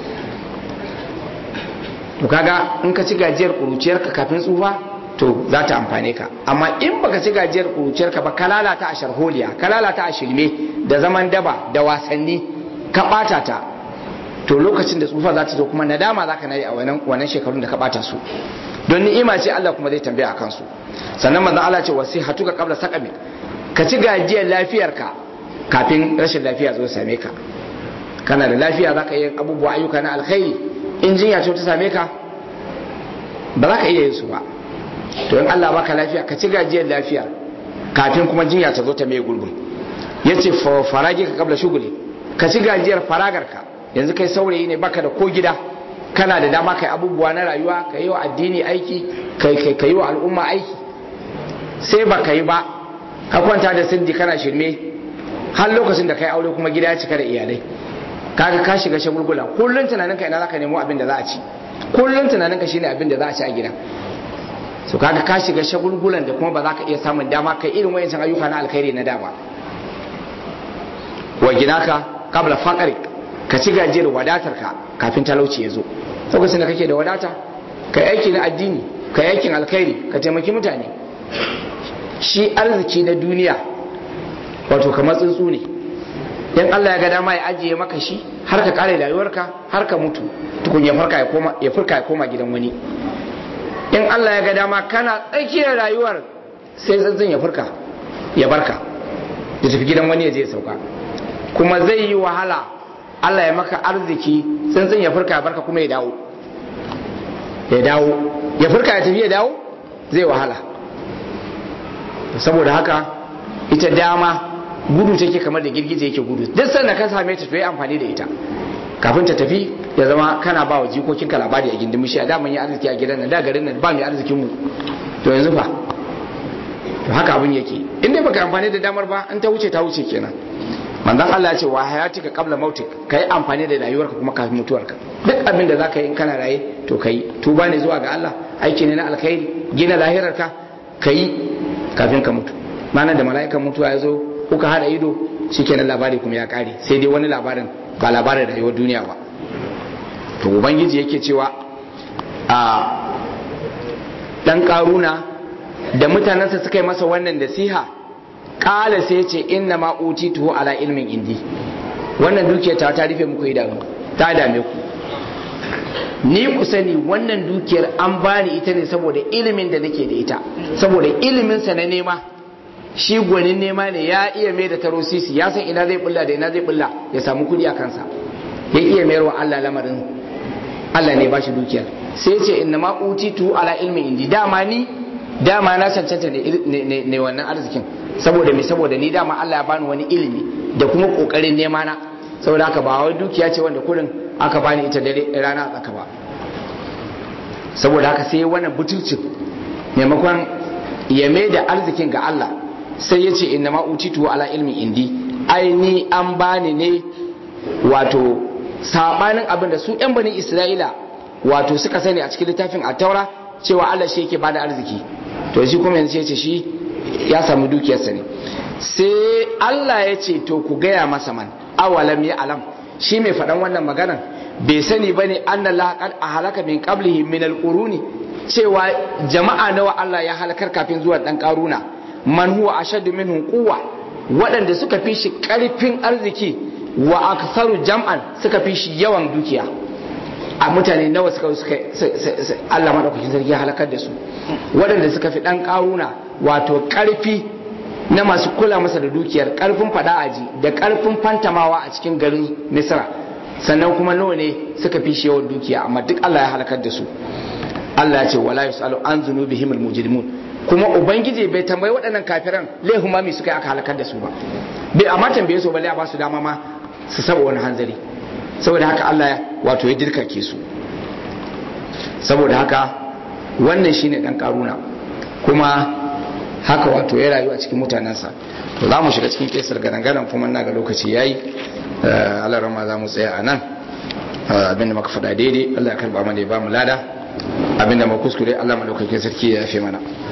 to kaga in ka ci gajiyar kuruciyar ka kafin tsufa to za ta amfane ka amma in baka ci gajiyar kuruciyar ka ba ka lalata a sharholiya ka lalata a shirme da zaman daba da wasanni ka bata ta to lokacin da tsufa za ta zo kuma nadama za ka nayi a wannan wannan shekarun da ka bata su don ni'ima ce Allah kuma zai tambaya akan su sannan manzon Allah ce wasihatuka qabla saqami ka ci gajiyar lafiyarka kafin rashin lafiya zo same ka kana da lafiya za ka yi abubuwa ayyuka na alkhairi in jinya ce ta same ka ba za ka iya yin su ba to in Allah baka lafiya ka ci gajiyar lafiya kafin kuma jinya ta zo ta mai gurbin ya ce farage ka kabla shuguli ka ci gajiyar faragarka yanzu kai saurayi ne baka da ko gida kana da dama kai abubuwa na rayuwa ka yi wa addini aiki ka yi wa al'umma aiki sai ba ka yi ba ka kwanta da sindi kana shirme har lokacin da kai aure kuma gida ya cika da iyalai kaga ka shiga shagulgula kullun tunaninka ina zaka nemo abin da za a ci kullun tunaninka shine abin da za a ci a gida so kaga ka shiga shagulgulan da kuma ba za ka iya samun dama kai irin wayancan ayyuka na alkhairi na da ba wa ginaka qabla faqrik ka ci gajiyar wadatarka kafin talauci ya zo lokacin da kake da wadata kai aiki na addini kai aikin alkhairi ka taimaki mutane shi arziki na duniya wato kamar tsuntsu ne in Allah ya ga dama ya ajiye maka shi har ka kare rayuwarka har ka mutu tukun ya farka ya koma ya furka ya koma gidan wani in Allah ya ga dama kana tsakiyar rayuwar sai tsuntsun ya furka ya barka ya tafi gidan wani ya je ya sauka kuma zai yi wahala Allah ya maka arziki tsuntsun ya furka ya barka kuma ya dawo ya dawo ya furka ya tafi ya dawo zai wahala saboda haka ita dama gudu take kamar da girgije yake gudu duk sanda ka same ta to yi amfani da ita kafin ta tafi ya zama kana ba wa jikokin ka labari a gindin mishi a daman yi arziki a gidan nan da garin nan ba mai arzikin mu to yanzu fa to haka abin yake in dai baka amfani da damar ba in ta wuce ta wuce kenan manzon Allah ya ce wa hayatika qabla mautik kai amfani da rayuwarka kuma kafin mutuwarka duk abin da zaka yi in kana raye to kai tuba ne zuwa ga Allah aiki ne na alkhairi gina lahirarka kai kafin ka mutu mana da mala'ikan mutuwa ya zo kuka hada ido shikenan labari kuma ya kare sai dai wani labarin ba labarin rayuwar duniya ba to ubangiji yake cewa a dan karuna da mutanensa suka yi masa wannan nasiha kala sai ce inna ma utituhu ala ilmin indi wannan dukiyar ta ta rufe muku idanu ta dame ku ni ku sani wannan dukiyar an bani ita ne saboda ilimin da nake da ita saboda ilimin sa na nema shi gwanin nema ne ya iya mai da taro sisi ya san ina zai bulla da ina zai bulla ya samu kudi a kansa ya iya mayar wa Allah lamarin Allah ne ba shi dukiyar sai ce inna ma utitu ala ilmin indi dama ni dama na cancanta ne ne wannan arzikin saboda me saboda ni dama Allah ya bani wani ilimi da kuma kokarin nema na saboda haka ba wai dukiya ce wanda kurin aka bani ita dare rana a tsaka ba saboda haka sai wannan butulcin maimakon ya mai da arzikin ga Allah sai ya ce inna ma utitu ala ilmi indi ai ni an bani ne wato sabanin abin da su yan bani Isra'ila wato suka sani a cikin littafin at-taura cewa Allah shi yake bada arziki to shi kuma yanzu ya ce shi ya samu dukiyarsa ne sai Allah ya ce to ku gaya masa man awalam ya alam shi mai faɗan wannan maganan bai sani ba ne an laqad a halaka min qablihi min alquruni cewa jama'a nawa Allah ya halakar kafin zuwan dan karuna man huwa ashaddu minhu quwwa waɗanda suka fi shi ƙarfin arziki wa aktharu jam'an suka fi shi yawan dukiya a mutane nawa suka suka Allah madaukakin sarki ya halakar da su waɗanda suka fi dan karuna wato ƙarfi na masu kula masa da dukiyar karfin fada aji da karfin fantamawa a cikin garin misra sannan kuma nawa ne suka fi shi yawan dukiya amma duk Allah ya halakar da su Allah ya ce wala yusalu an zunubihim almujrimun kuma ubangiji bai tambayi waɗannan kafiran laihun mami suka yi aka halakar da su ba bai amma tambaye su balle a ba su dama ma su saba wani hanzari saboda haka Allah wato ya dirkake su saboda haka wannan shine dan karuna kuma haka wato ya rayu a cikin mutanensa to za mu shiga cikin kesar gadangadan kuma na ga lokaci yayi Allah rama za mu tsaya a nan abinda muka faɗa daidai Allah ya karba mana ya ba mu lada abinda mu kuskure Allah madaukakin sarki ya yafe mana